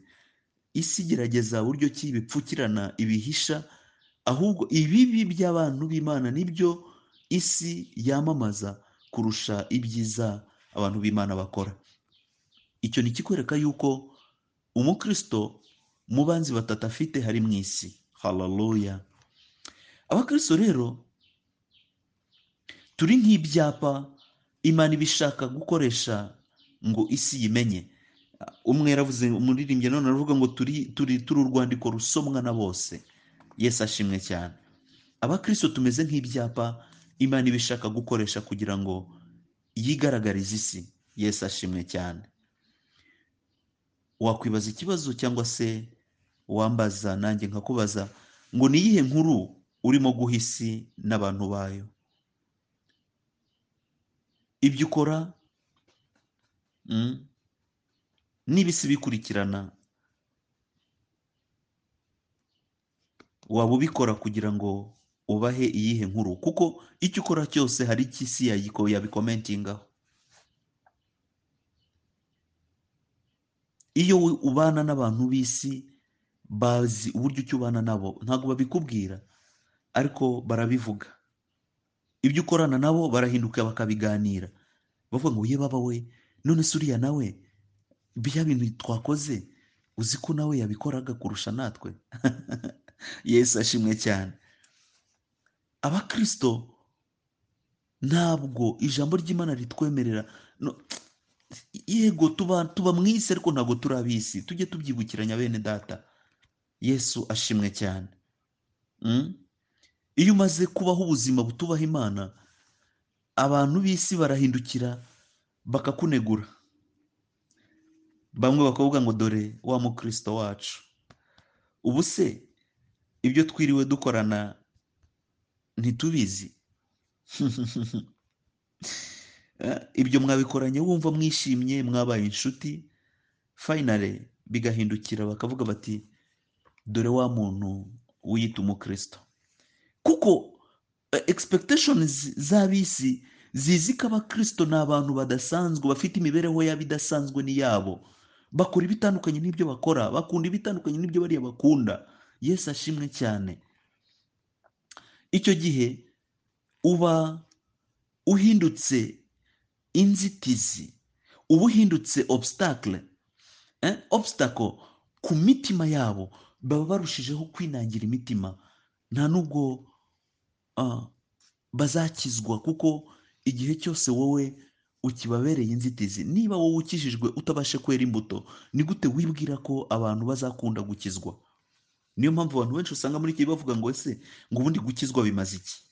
isi igerageza buryo ki ibipfukirana ibihisha ahubwo ibibi by'abantu b'imana nibyo isi yamamaza kurusha ibyiza abantu b'imana bakora icyo ni ikikwereka yuko umukristo mu banzi batatu afite hari mu isi hararuya abakristo rero turi nk'ibyapa imana iba ishaka gukoresha ngo isi yimenye umwe yaravuze umuririmbyi none aravuga ngo turi turi turi urwandiko rusomwa na bose yesu ashimwe cyane abakristo tumeze nk'ibyapa imana iba ishaka gukoresha kugira ngo yigaragarize isi yesu ashimwe cyane wakwibaza ikibazo cyangwa se wambaza nanjye nkakubaza ngo ni iyihe nkuru urimo guha isi n'abantu bayo ibyo ukora mm, niba isi bikurikirana waba ubikora kugira ngo ubahe iyihe nkuru kuko icyo ukora cyose hari icyo isi yayiko- yabikomentingaho iyo we- ubana n'abantu b'isi bazi uburyo icyo ubana nabo ntabwo babikubwira ariko barabivuga ibyo ukorana nabo barahinduka bakabiganira bavuga ngo ye baba we none se uriya nawe bya bintu twakoze uzi ko nawe yabikoraga kurusha natwe yesu ashimwe cyane abakristo ntabwo ijambo ry'imana ritwemerera no- yego tuba tuba mu isi ariko ntabwo turi ab'isi tujye tubyibukiranya bene data yesu ashimwe cyane Mm? iyo umaze kubaho ubuzima butubaha imana abantu b'isi barahindukira bakakunegura bamwe bakavuga ngo dore wa mukristo wacu ubu se ibyo twiriwe dukorana ntitubizi Eh, ibyo mwabikoranye wumva mwishimye mwabaye inshuti fayinale bigahindukira bakavuga bati dore wa muntu wiyita umukristo kuko egispekiteshoni z'abisi zizi ko abakristo ni abantu badasanzwe bafite imibereho yabo idasanzwe n'iyabo bakora ibitandukanye n'ibyo bakora bakunda ibitandukanye n'ibyo bariya bakunda yesu ashimwe cyane icyo gihe uba uhindutse inzitizi uba uhindutse obstacle eh, obstacle ku mitima yabo baba barushijeho kwinangira imitima nta nubwo ah, bazakizwa kuko igihe cyose wowe ukibabereye inzitizi niba wowe ukijijwe utabashe kwera imbuto ni gute wibwira ko abantu bazakunda gukizwa niyo mpamvu abantu benshi usanga muri iki gihe bavuga ngo ese ngo ubundi gukizwa bimaze iki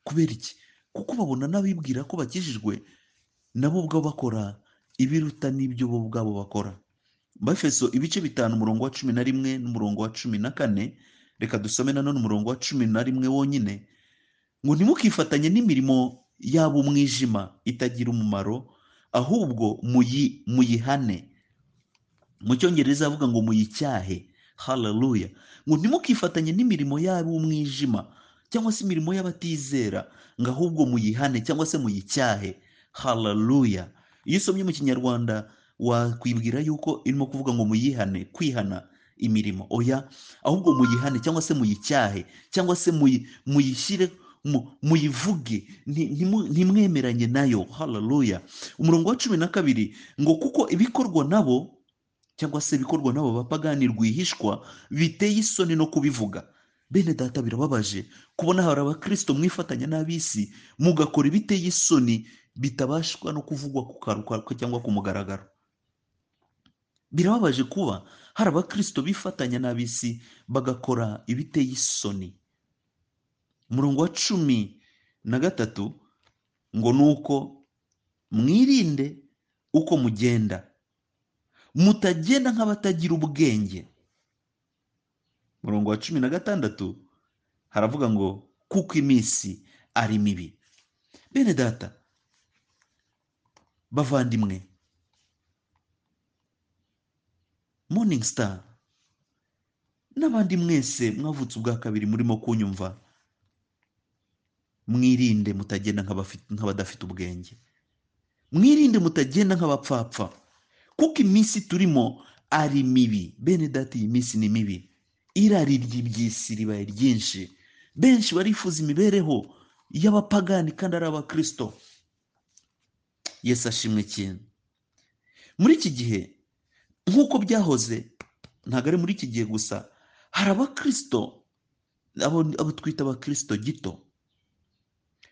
kubera iki kuko babona n'abibwira ko bakijijwe nabo ubwabo bakora ibiruta n'ibyo bo ubwabo bakora bafeso ibice bitanu umurongo wa cumi na rimwe n'umurongo wa cumi na kane reka dusome nanone umurongo wa cumi na rimwe wonyine ngo ntimukifatanye n'imirimo yabo umwijima itagira umumaro ahubwo muyi- muyihane mu cyongereza avuga ngo muyicyahe haleluya ngo ntimukifatanye n'imirimo yabo umwijima cyangwa se imirimo y'abatizera ngo ahubwo muyihane cyangwa se muyicyahe haleluya iyo usomye mu kinyarwanda wakwibwira yuko irimo kuvuga ngo muyihane kwihana imirimo oya ahubwo muyihane cyangwa se muyicyahe cyangwa se muyi- muyishyire mu- muyivuge nti- ntimu- ntimwemeranye nayo haleluya umurongo wa cumi na kabiri ngo kuko ibikorwa nabo cyangwa se ibikorwa n'abo bapagani rwihishwa biteye isoni no kubivuga bene data birababaje kubona hari abakristo mwifatanya n'ab'isi mugakora ibiteye isoni bitabashwa no kuvugwa ku karuka cyangwa ku mugaragaro birababaje kuba hari abakristo bifatanya n'ab'isi bagakora ibiteye isoni umurongo wa cumi na gatatu ngo ni uko mwirinde uko mugenda mutagenda nk'abatagira ubwenge murongo wa cumi na gatandatu haravuga ngo kuko iminsi ari mibi bene data bavandimwe morning star n'abandi mwese mwavutse ubwa kabiri murimo kunyumva mwirinde mutagenda nk'abafi- nk'abadafite ubwenge mwirinde mutagenda nk'abapfapfa kuko iminsi turimo ari mibi bene data iyi minsi ni mibi irari ry'iby'isi ribaye ryinshi benshi barifuza imibereho y'abapagani kandi ari abakirisito yesu ashimwe ikintu muri iki gihe nk'uko byahoze ntabwo ari muri iki gihe gusa hari abakirisito abo abo twita abakirisito gito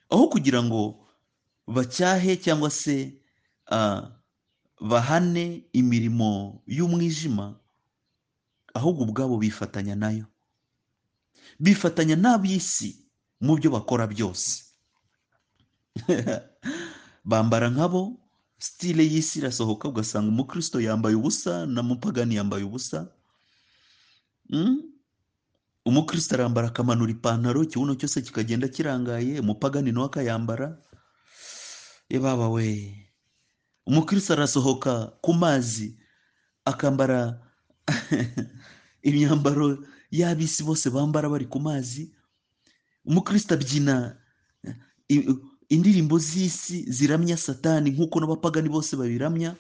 aho kugira ngo bacyahe cyangwa se ah, bahane imirimo y'umwijima ahubwo ubwabo bifatanya nayo bifatanya n'ab'isi mu byo bakora byose bambara nkabo sitile y'isi irasohoka ugasanga umukristo yambaye ubusa na mupagani yambaye ubusa Mm? umukristo arambara akamanura ipantaro ikibuno cyose kikagenda kirangaye umupagani nawe akayambara baba we umukristo arasohoka ku mazi akambara imyambaro y'ab'isi bose bambara bari ku mazi umukristo abyina i- indirimbo z'isi ziramya satani nk'uko n'abapagani bose babiramya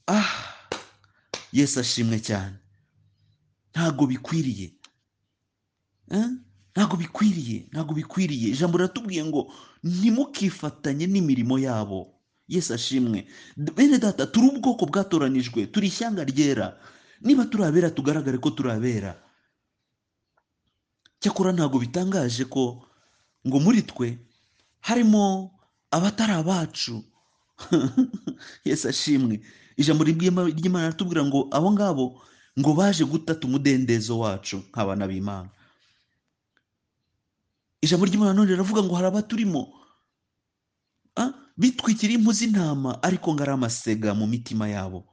ah yesu ashimwe cyane ntago bikwiriye Eh? ntago bikwiriye ntago bikwiriye ijambo riratubwiye ngo ntimukifatanye n'imirimo yabo yesu ashimwe D- bene data turi ubwoko bwatoranijwe turi ishyanga ryera niba turi abera tugaragare ko turi abera cyakora ntago bitangaje ko ngo muri twe harimo abatari abacu Yesu ashimwe ijambo ry'Imana ry'Imana riratubwira ngo abo ngabo ngo baje gutata umudendezo wacu nk'abana b'Imana ijambo ry'Imana none riravuga ngo hari abaturimo ah, bitwikiriye impu z'intama ariko ngo ari amasega mu mitima yabo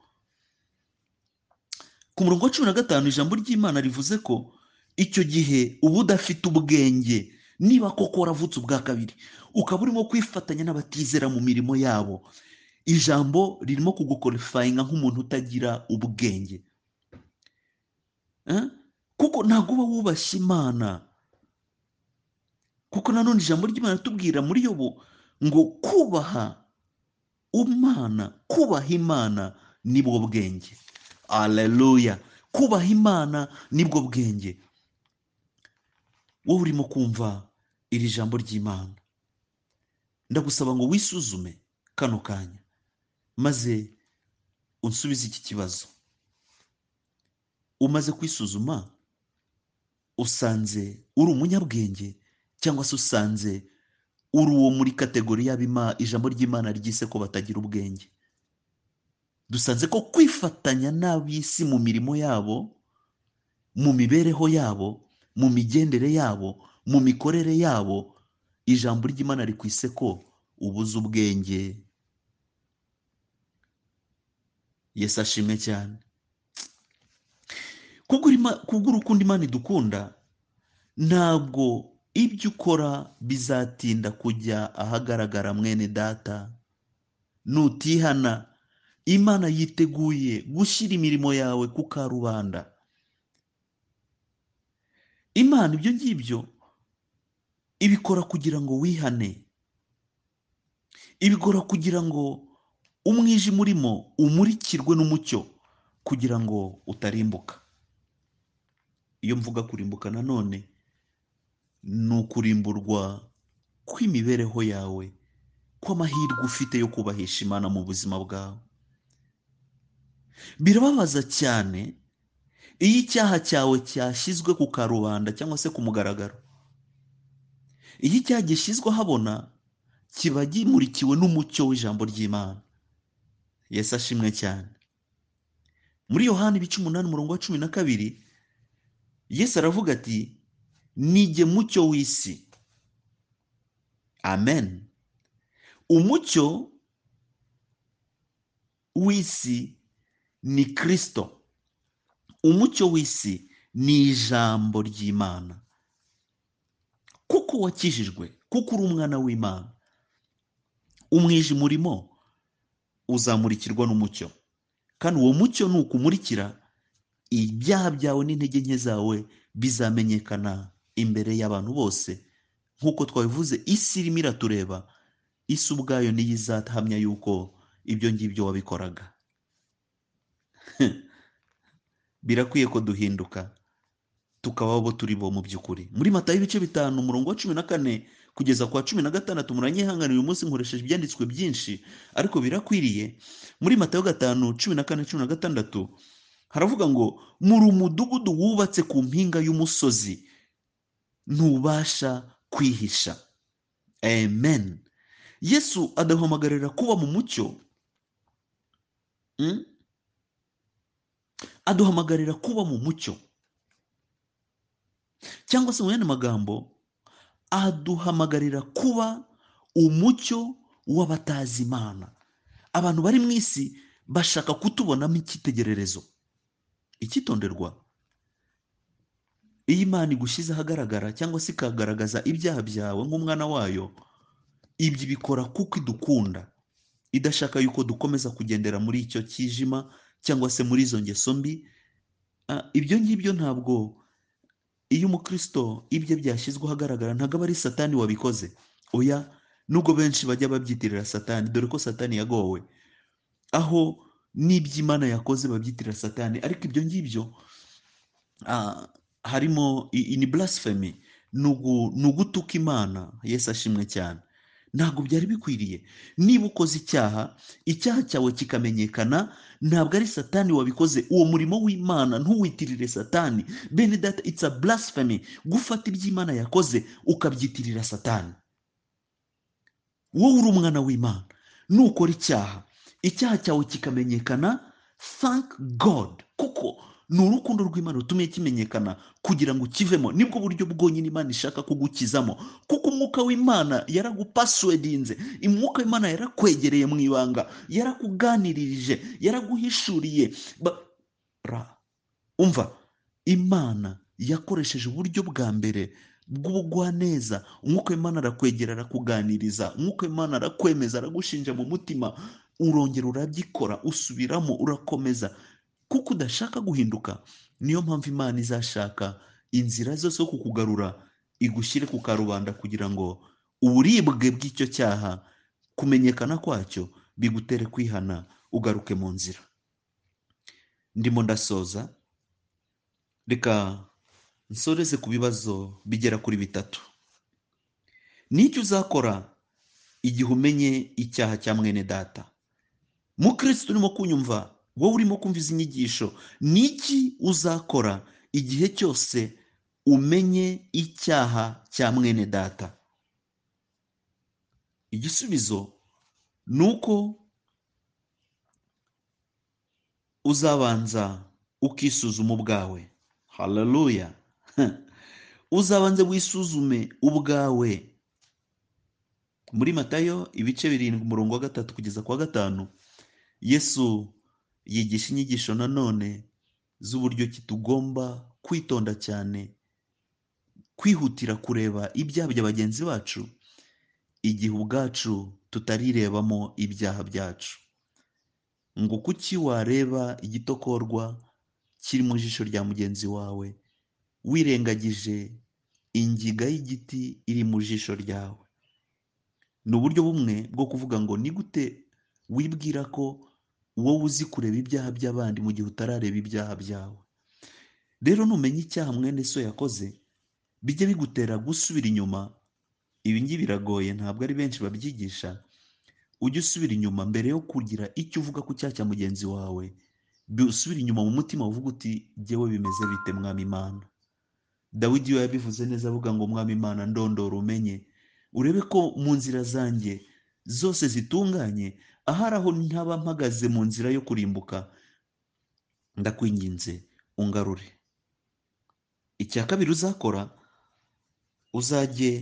ku murongo wa cumi na gatanu ijambo ry'imana rivuze ko icyo gihe uba udafite ubwenge niba koko waravutse ubwa kabiri ukaba urimo kwifatanya n'abatizera mu mirimo yabo ijambo ririmo kugukorifayinga nk'umuntu utagira ubwenge Eh? kuko ntabwo uba wubashye imana kuko nanone ijambo ry'imana ritubwira muri yobo ngo kubaha umwana kubaha imana nibwo bwenge aleluya kubaha imana nibwo bwenge wowe urimo kumva iri jambo ry'imana ndagusaba ngo wisuzume kano kanya maze unsubize iki kibazo umaze kwisuzuma usanze uri umunyabwenge cyangwa se usanze uri uwo muri kategori y'abima ijambo ry'imana ryise ko batagira ubwenge dusanze ko kwifatanya n'ab'isi mu mirimo yabo mu mibereho yabo mu migendere yabo mu mikorere yabo ijambo ry'imana rikwise ko ubuze ubwenge yesu ashimwe cyane kubwo urima- kubwo urukundo imana idukunda ntabwo ibyo ukora bizatinda kujya ahagaragara mwene data nutihana imana yiteguye gushyira imirimo yawe ku karubanda imana ibyo ngibyo ibikora kugira ngo wihane ibikora kugira ngo umwijima urimo umurikirwe n'umucyo kugira ngo utarimbuka iyo mvuga kurimbuka nanone ni ukurimburwa kw'imibereho yawe kw'amahirwe ufite yo kubahisha imana mu buzima bwawe birababaza cyane iyo icyaha cyawe cyashyizwe ku karubanda cyangwa se ku mugaragaro iyo icyaha gishyizwe ahabona kiba gimurikiwe n'umucyo w'ijambo ry'imana yesu ashimwe cyane muri yohani ibice umunani umurongo wa cumi na kabiri yesu aravuga ati nijye mucyo w'isi amen umucyo w'isi ni kirisito umucyo w'isi ni ijambo ry'imana kuko wakijijwe kuko uri umwana w'imana umwijima urimo uzamurikirwa n'umucyo kandi uwo mucyo ni ukumurikira ibyaha byawe n'intege nke zawe bizamenyekana imbere y'abantu bose nk'uko twabivuze isi irimo iratureba isi ubwayo niyo izahamya yuko ibyo ngibyo wabikoraga birakwiye ko duhinduka tukaba abo turi bo mu by'ukuri muri mata y'ibice bitanu umurongo wa cumi na kane kugeza ku wa cumi na gatandatu muranyihanganira uyu munsi nkoresheje ibyanditswe byinshi ariko birakwiriye muri matayo gatanu cumi na kane cumi na gatandatu haravuga ngo muri umudugudu wubatse ku mpinga y'umusozi ntubasha kwihisha amen yesu aduhamagarira kuba mu mucyo mm? aduhamagarira kuba mu mucyo cyangwa se mu yandi magambo aduhamagarira kuba umucyo w'abatazi imana abantu bari mu isi bashaka kutubonamo icyitegererezo icyitonderwa iyo imana igushyize ahagaragara cyangwa se ikagaragaza ibyaha byawe nk'umwana wayo ibyo ibikora kuko idukunda idashaka yuko dukomeza kugendera muri icyo kijima cyangwa se muri izo ngeso mbi Ah, ibyo ngibyo ntabwo iyo umukristo ibye byashyizwe ahagaragara ntabwo aba ari satani wabikoze oya nubwo benshi bajya babyitirira satani dore ko satani yagowe aho n'iby'imana yakoze babyitirira satani ariko ibyo ngibyo ah, harimo i- i- ni blasphemy ni ugu- ni ugutuka imana yesu ashimwe cyane ntabwo byari bikwiriye niba ukoze icyaha icyaha cyawe kikamenyekana ntabwo ari satani wabikoze uwo murimo w'imana ntuwitirire satani bene data it's a blasphemy gufata iby'imana yakoze ukabyitirira satani wowe uri umwana w'imana nukora icyaha icyaha cyawe kikamenyekana thank god kuko ni urukundo rw'imana rutumye kimenyekana kugira ngo ukivemo nibwo buryo bwonyine imana ishaka kugukizamo kuko umwuka w'imana yaragupasuwedinze umwuka w'imana yarakwegereye mu ibanga yarakuganiririje yaraguhishuriye Ba- ra umva imana yakoresheje uburyo bwa mbere bw'ubugwaneza umwuka w'imana arakwegera arakuganiriza umwuka w'imana arakwemeza aragushinja mu mutima urongera urabyikora usubiramo urakomeza kuko udashaka guhinduka niyo mpamvu imana izashaka inzira zose zo kukugarura igushyire ku karubanda kugira ngo uburibwe bw'icyo cyaha kumenyekana kwacyo bigutere kwihana ugaruke mu nzira ndimo ndasoza reka nsoreze ku bibazo bigera kuri bitatu n'icyo uzakora igihe umenye icyaha cya mwene data mukristo urimo kunyumva wowe urimo kumva izi nyigisho n'iki uzakora igihe cyose umenye icyaha cya mwene data igisubizo ni uko uzabanza ukisuzuma ubwawe haleluya uzabanze wisuzume ubwawe muri matayo ibice birindwi umurongo wa gatatu kugeza ku wa gatanu yesu yigisha inyigisho nanone z'uburyo ki tugomba kwitonda cyane kwihutira kureba ibyaha bya bagenzi bacu igihe ubwacu tutarirebamo ibyaha byacu ngo kuki wareba igitokorwa kiri mu jisho rya mugenzi wawe wirengagije ingiga y'igiti iri mu jisho ryawe ni uburyo bumwe bwo kuvuga ngo ni gute wibwira ko wowe uzi kureba ibyaha by'abandi mu gihe utarareba ibyaha byawe rero numenya icyaha mwene so yakoze bijye bigutera gusubira inyuma ibi ngibi biragoye ntabwo ari benshi babyigisha ujye usubira inyuma mbere yo kugira icyo uvuga ku cyaha cya mugenzi wawe bi- usubire inyuma mu mutima uvuga uti jyewe bimeze bite mwami imana dawidi we yabivuze neza avuga ngo mwami imana ndondora umenye urebe ko mu nzira zanjye zose zitunganye ahari aho ntaba mpagaze mu nzira yo kurimbuka ndakwinginze ungarure icya kabiri uzakora uzajye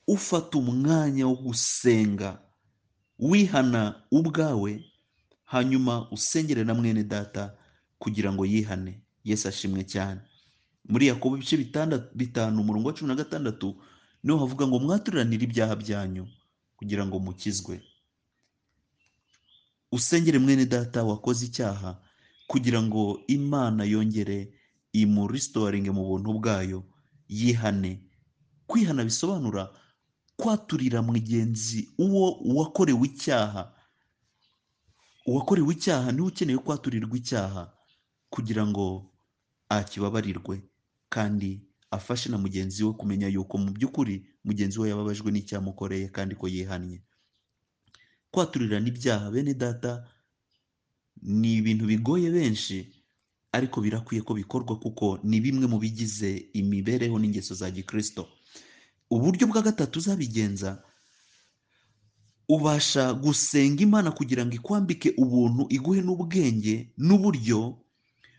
ufata umwanya wo gusenga wihana ubwawe hanyuma usengere na mwene data kugira ngo yihane yesu ashimwe cyane muri yakobo ibice bitanda- bitanu umurongo wa cumi na gatandatu niho havuga ngo mwaturanire ibyaha byanyu kugira ngo mukizwe usengere mwene data wakoze icyaha kugira ngo imana yongere imurisitoringe mu buntu bwayo yihane kwihana bisobanura kwaturira mugenzi uwo wakorewe icyaha uwakorewe icyaha niwe ukeneye kwaturirwa icyaha kugira ngo akibabarirwe kandi afashe na mugenzi we kumenya yuko mu by'ukuri mugenzi we yababajwe n'icyamukoreye kandi ko yihannye kwaturira n'ibyaha bene data ni ibintu bigoye benshi ariko birakwiye ko bikorwa kuko ni bimwe mu bigize imibereho n'ingeso za gikristo uburyo bwa gatatu uzabigenza ubasha gusenga imana kugira ngo ikwambike ubuntu iguhe n'ubwenge n'uburyo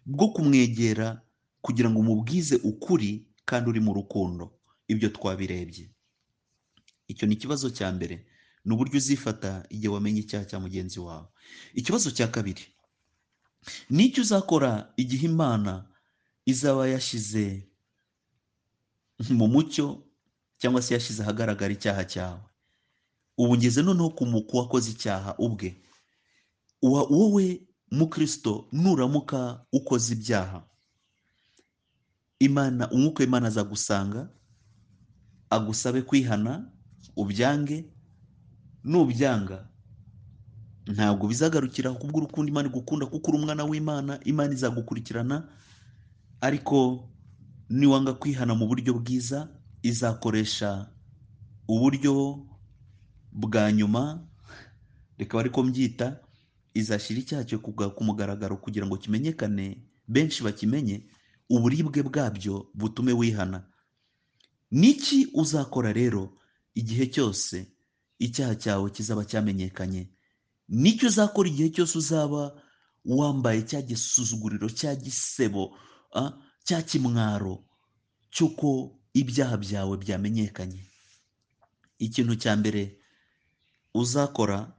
bwo kumwegera kugira ngo umubwize ukuri kandi uri mu rukundo ibyo twabirebye icyo ni ikibazo cya mbere ni uburyo uzifata igihe wamenye icyaha cya mugenzi wawe ikibazo cya kabiri ni icyo uzakora igihe imana izaba yashyize mu mucyo cyangwa se yashyize ahagaragara icyaha cyawe ubu ngeze noneho ku mu- ku wakoze icyaha ubwe Wa- wowe mukristo nuramuka ukoze ibyaha imana umwuka w'imana azagusanga agusabe kwihana ubyange nubyanga ntabwo bizagarukira ku bw'urukundo imana igukunda kuko uri umwana w'imana imana izagukurikirana ariko niwanga kwihana mu buryo bwiza izakoresha uburyo bwa nyuma reka ariko mbyita izashyira icyaha cyo kuga- ku mugaragaro kugira ngo kimenyekane benshi bakimenye uburibwe bwabyo butume wihana niki uzakora rero igihe cyose icyaha cyawe kizaba cyamenyekanye nicyo uzakora igihe cyose uzaba wambaye cya gisuzuguriro cya gisebo ah, cya kimwaro cy'uko ibyaha byawe byamenyekanye ikintu cya mbere uzakora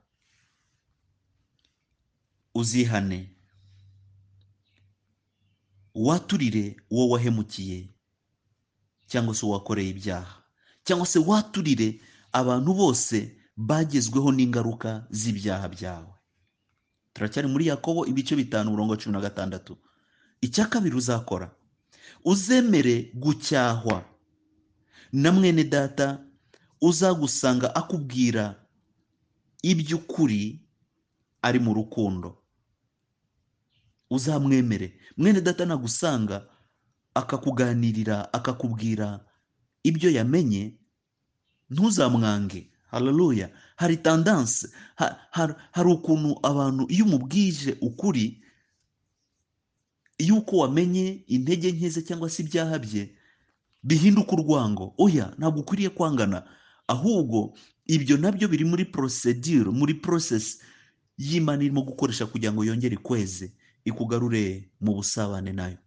uzihane waturire uwo wahemukiye cyangwa se uwakoreye ibyaha cyangwa se waturire abantu bose bagezweho n'ingaruka z'ibyaha byawe turacyari muri yakobo ibice bitanu umurongo wa cumi na gatandatu icya kabiri uzakora uzemere gucyahwa na mwene data uzagusanga akubwira iby'ukuri ari mu rukundo uzamwemere mwene data nagusanga akakuganirira akakubwira ibyo yamenye ntuzamwange hararuya hari tandanse ha- har- hari ukuntu abantu iyo umubwije ukuri yuko wamenye intege nke ze cyangwa se ibyaha bye bihinduka urwango oya ntabwo ukwiriye kwangana ahubwo ibyo nabyo biri muri porosedire muri porosesi y'imana irimo gukoresha kugira ngo yongere ikweze ikugarure mu busabane nayo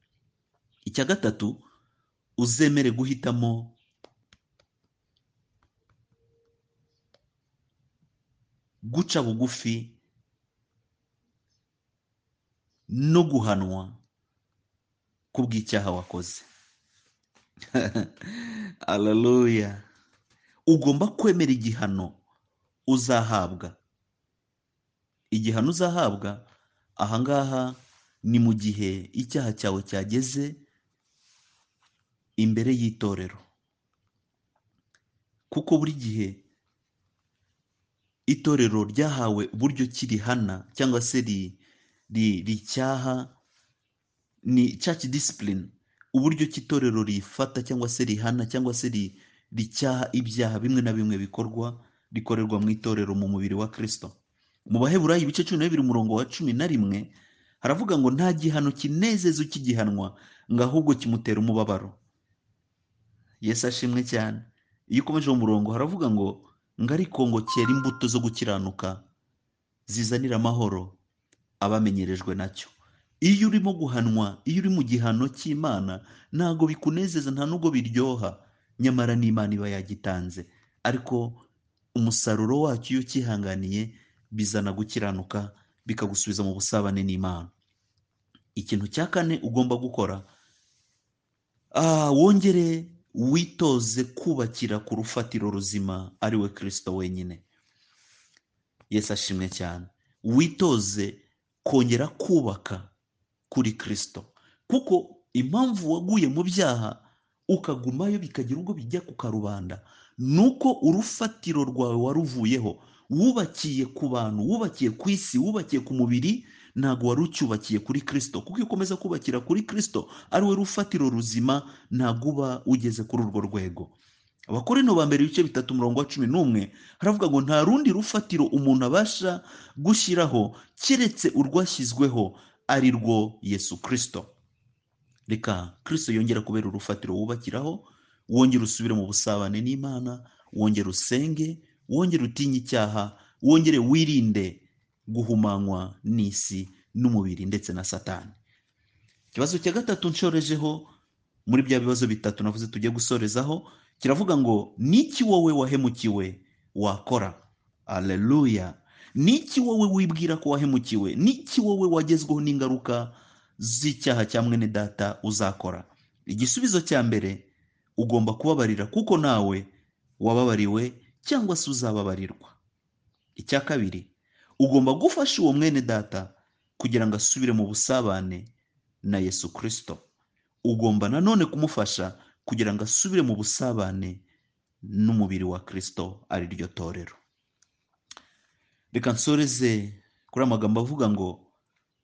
icya gatatu uzemere guhitamo guca bugufi no guhanwa kubw'icyaha wakoze hararuya ugomba kwemera igihano uzahabwa igihano uzahabwa ahangaha ni mu gihe icyaha cyawe cyageze imbere y'itorero kuko buri gihe itorero ryahawe uburyo ki rihana cyangwa se ri- ri- ricyaha ni church discipline uburyo ki itorero rifata cyangwa se rihana cyangwa se ri- ricyaha ibyaha bimwe na bimwe bikorwa rikorerwa mu itorero mu mubiri wa kristo mu baheburayo ibice cumi na bibiri umurongo wa cumi na rimwe haravuga ngo nta gihano kinezeza ukigihanwa ngo ahubwo kimutera umubabaro yesu ashimwe cyane iyo ukomeje uwo murongo haravuga ngo ngo ariko ngo cyera imbuto zo gukiranuka zizanira amahoro abamenyerejwe nacyo iyo urimo guhanwa iyo uri mu gihano cy'imana ntabwo bikunezeza nta nubwo biryoha nyamara n'imana iba yagitanze ariko umusaruro wacyo iyo ucyihanganiye bizana gukiranuka bikagusubiza mu busabane n'imana ikintu cya kane ugomba gukora Ah, wongere witoze kubakira ku rufatiro ruzima ari we kirisito wenyine yesu ashimwe cyane witoze kongera kubaka kuri kirisito kuko impamvu waguye mu byaha ukagumayo bikagira ubwo bijya ku karubanda ni uko urufatiro rwawe waruvuyeho wubakiye ku bantu wubakiye ku isi wubakiye ku mubiri ntabwo wari ucyubakiye kuri kirisito kuko iyo ukomeza kubakira kuri kirisito ari we rufatiro ruzima ntabwo uba ugeze kuri urwo rwego abakorinto ba mbere ibice bitatu umurongo wa cumi n'umwe haravuga ngo nta rundi rufatiro umuntu abasha gushyiraho keretse urwashyizweho ari rwo yesu kirisito reka kirisito yongera kubera urufatiro wubakiraho wongera usubire mu busabane n'imana wongera usenge wongera utinye icyaha wongere wirinde guhumanywa n'isi n'umubiri ndetse na satani ikibazo cya gatatu nshorejeho muri bya bibazo bitatu navuze tujye gusorezaho kiravuga ngo niki wowe wahemukiwe wakora aleluya niki wowe wibwira ko wahemukiwe niki wowe wagezweho n'ingaruka z'icyaha cya mwene data uzakora igisubizo cya mbere ugomba kubabarira kuko nawe wababariwe cyangwa se uzababarirwa icya kabiri ugomba gufasha uwo mwene data kugira ngo asubire mu busabane na yesu kirisito ugomba nanone kumufasha kugira ngo asubire mu busabane n'umubiri wa kirisito ari ryo torero reka nsoreze kuri aya magambo avuga ngo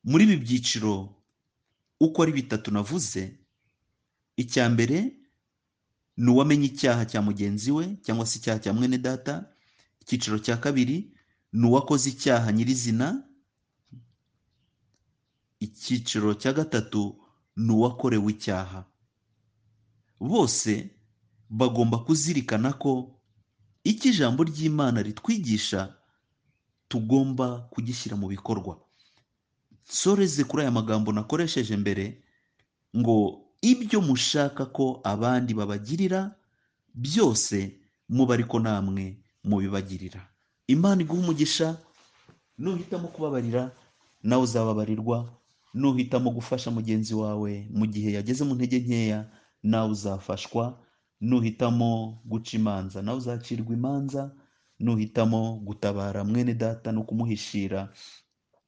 muri ibi byiciro uko ari bitatu navuze icya mbere ni uwamenye icyaha cya mugenzi we cyangwa se icyaha cya mwene data icyiciro cya kabiri ni uwakoze icyaha nyirizina icyiciro cya gatatu ni uwakorewe icyaha bose bagomba kuzirikana ko icyo ijambo ry'imana ritwigisha tugomba kugishyira mu bikorwa nsoreze kuri aya magambo nakoresheje mbere ngo ibyo mushaka ko abandi babagirira byose muba ariko namwe mubibagirira imana iguha umugisha nuhitamo kubabarira nawe uzababarirwa nuhitamo gufasha mugenzi wawe mu gihe yageze mu ntege nkeya nawe uzafashwa nuhitamo guca imanza nawe uzacirwa imanza nuhitamo gutabara mwene data no kumuhishira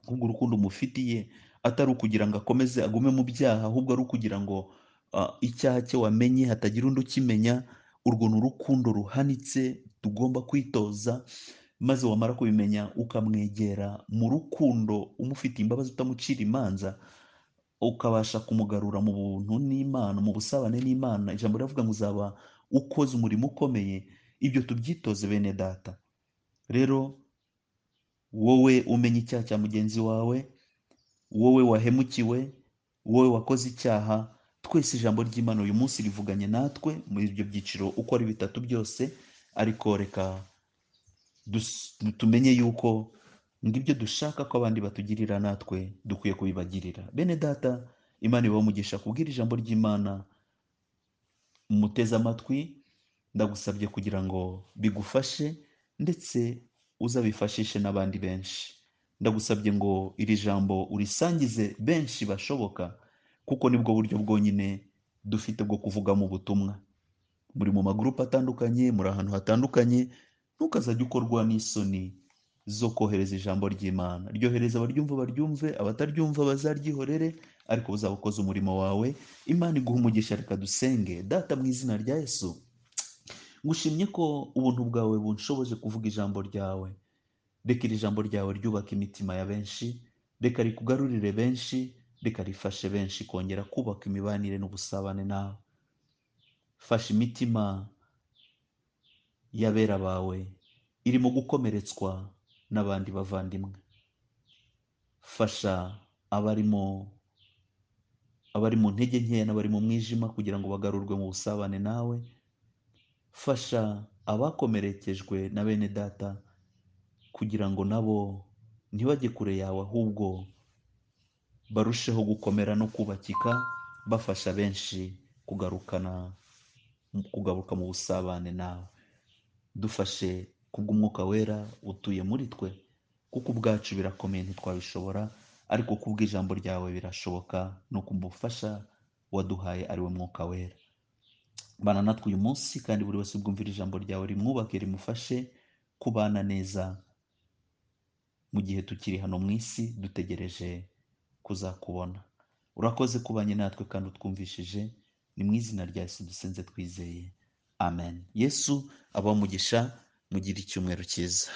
ahubwo urukundo umufitiye atari ukugira ngo akomeze agume mu byaha ahubwo ari ukugira ngo ah, icyaha cye wamenye hatagira undi ukimenya urwo ni urukundo ruhanitse tugomba kwitoza maze wamara kubimenya ukamwegera mu rukundo umufitiye imbabazi utamucira imanza ukabasha kumugarura mu buntu n'imana mu busabane n'imana ijambo riravuga ngo uzaba ukoze umurimo ukomeye ibyo tubyitoze bene data rero wowe umenya icyaha cya mugenzi wawe wowe wahemukiwe wowe wakoze icyaha twese ijambo ry'imana uyu munsi rivuganye natwe muri ibyo byiciro uko ari bitatu byose ariko reka dus- tumenye yuko ngo ibyo dushaka ko abandi batugirira natwe dukwiye kubibagirira bene data imana ibaha umugisha kubwira ijambo ry'imana muteze amatwi ndagusabye kugira ngo bigufashe ndetse uzabifashishe n'abandi benshi ndagusabye ngo iri jambo urisangize benshi bashoboka kuko nibwo buryo bwonyine dufite bwo kuvugamo ubutumwa muri mu magurupe atandukanye muri ahantu hatandukanye ntukazajye ukorwa n'isoni zo kohereza ijambo ry'imana ryohereza abaryumva baryumve abataryumva bazaryihorere ariko uzaba ukoze umurimo wawe imana iguha umugisha reka dusenge data mu izina rya yesu ngushimye ko ubuntu bwawe bunshoboje kuvuga ijambo ryawe reka iri jambo ryawe ryubake imitima ya benshi reka rikugarurire benshi reka rifashe benshi kongera kubaka imibanire n'ubusabane nawe fasha imitima y'abera bawe irimo gukomeretswa n'abandi bavandimwe fasha abarimo abari mu ntege nkeya n'abari mu mwijima kugira ngo bagarurwe mu busabane nawe fasha abakomerekejwe na bene data kugira ngo nabo ntibajye kure yawe ahubwo barusheho gukomera no kubakika bafasha benshi kugarukana kugaruka mu busabane nawe dufashe kubw'umwuka wera utuye muri twe kuko ubwacu birakomeye ntitwabishobora ariko kubw'ijambo ryawe birashoboka no kumufasha waduhaye ari we mwuka wera bana natwe uyu munsi kandi buri wese ubwumvira ijambo ryawe rimwubake rimufashe kubana neza mu gihe tukiri hano mu isi dutegereje kuzakubona urakoze kubanye natwe kandi utwumvishije ni mu izina rya yesu dusenze twizeye amen yesu abamugisha mugire icyumweru cyiza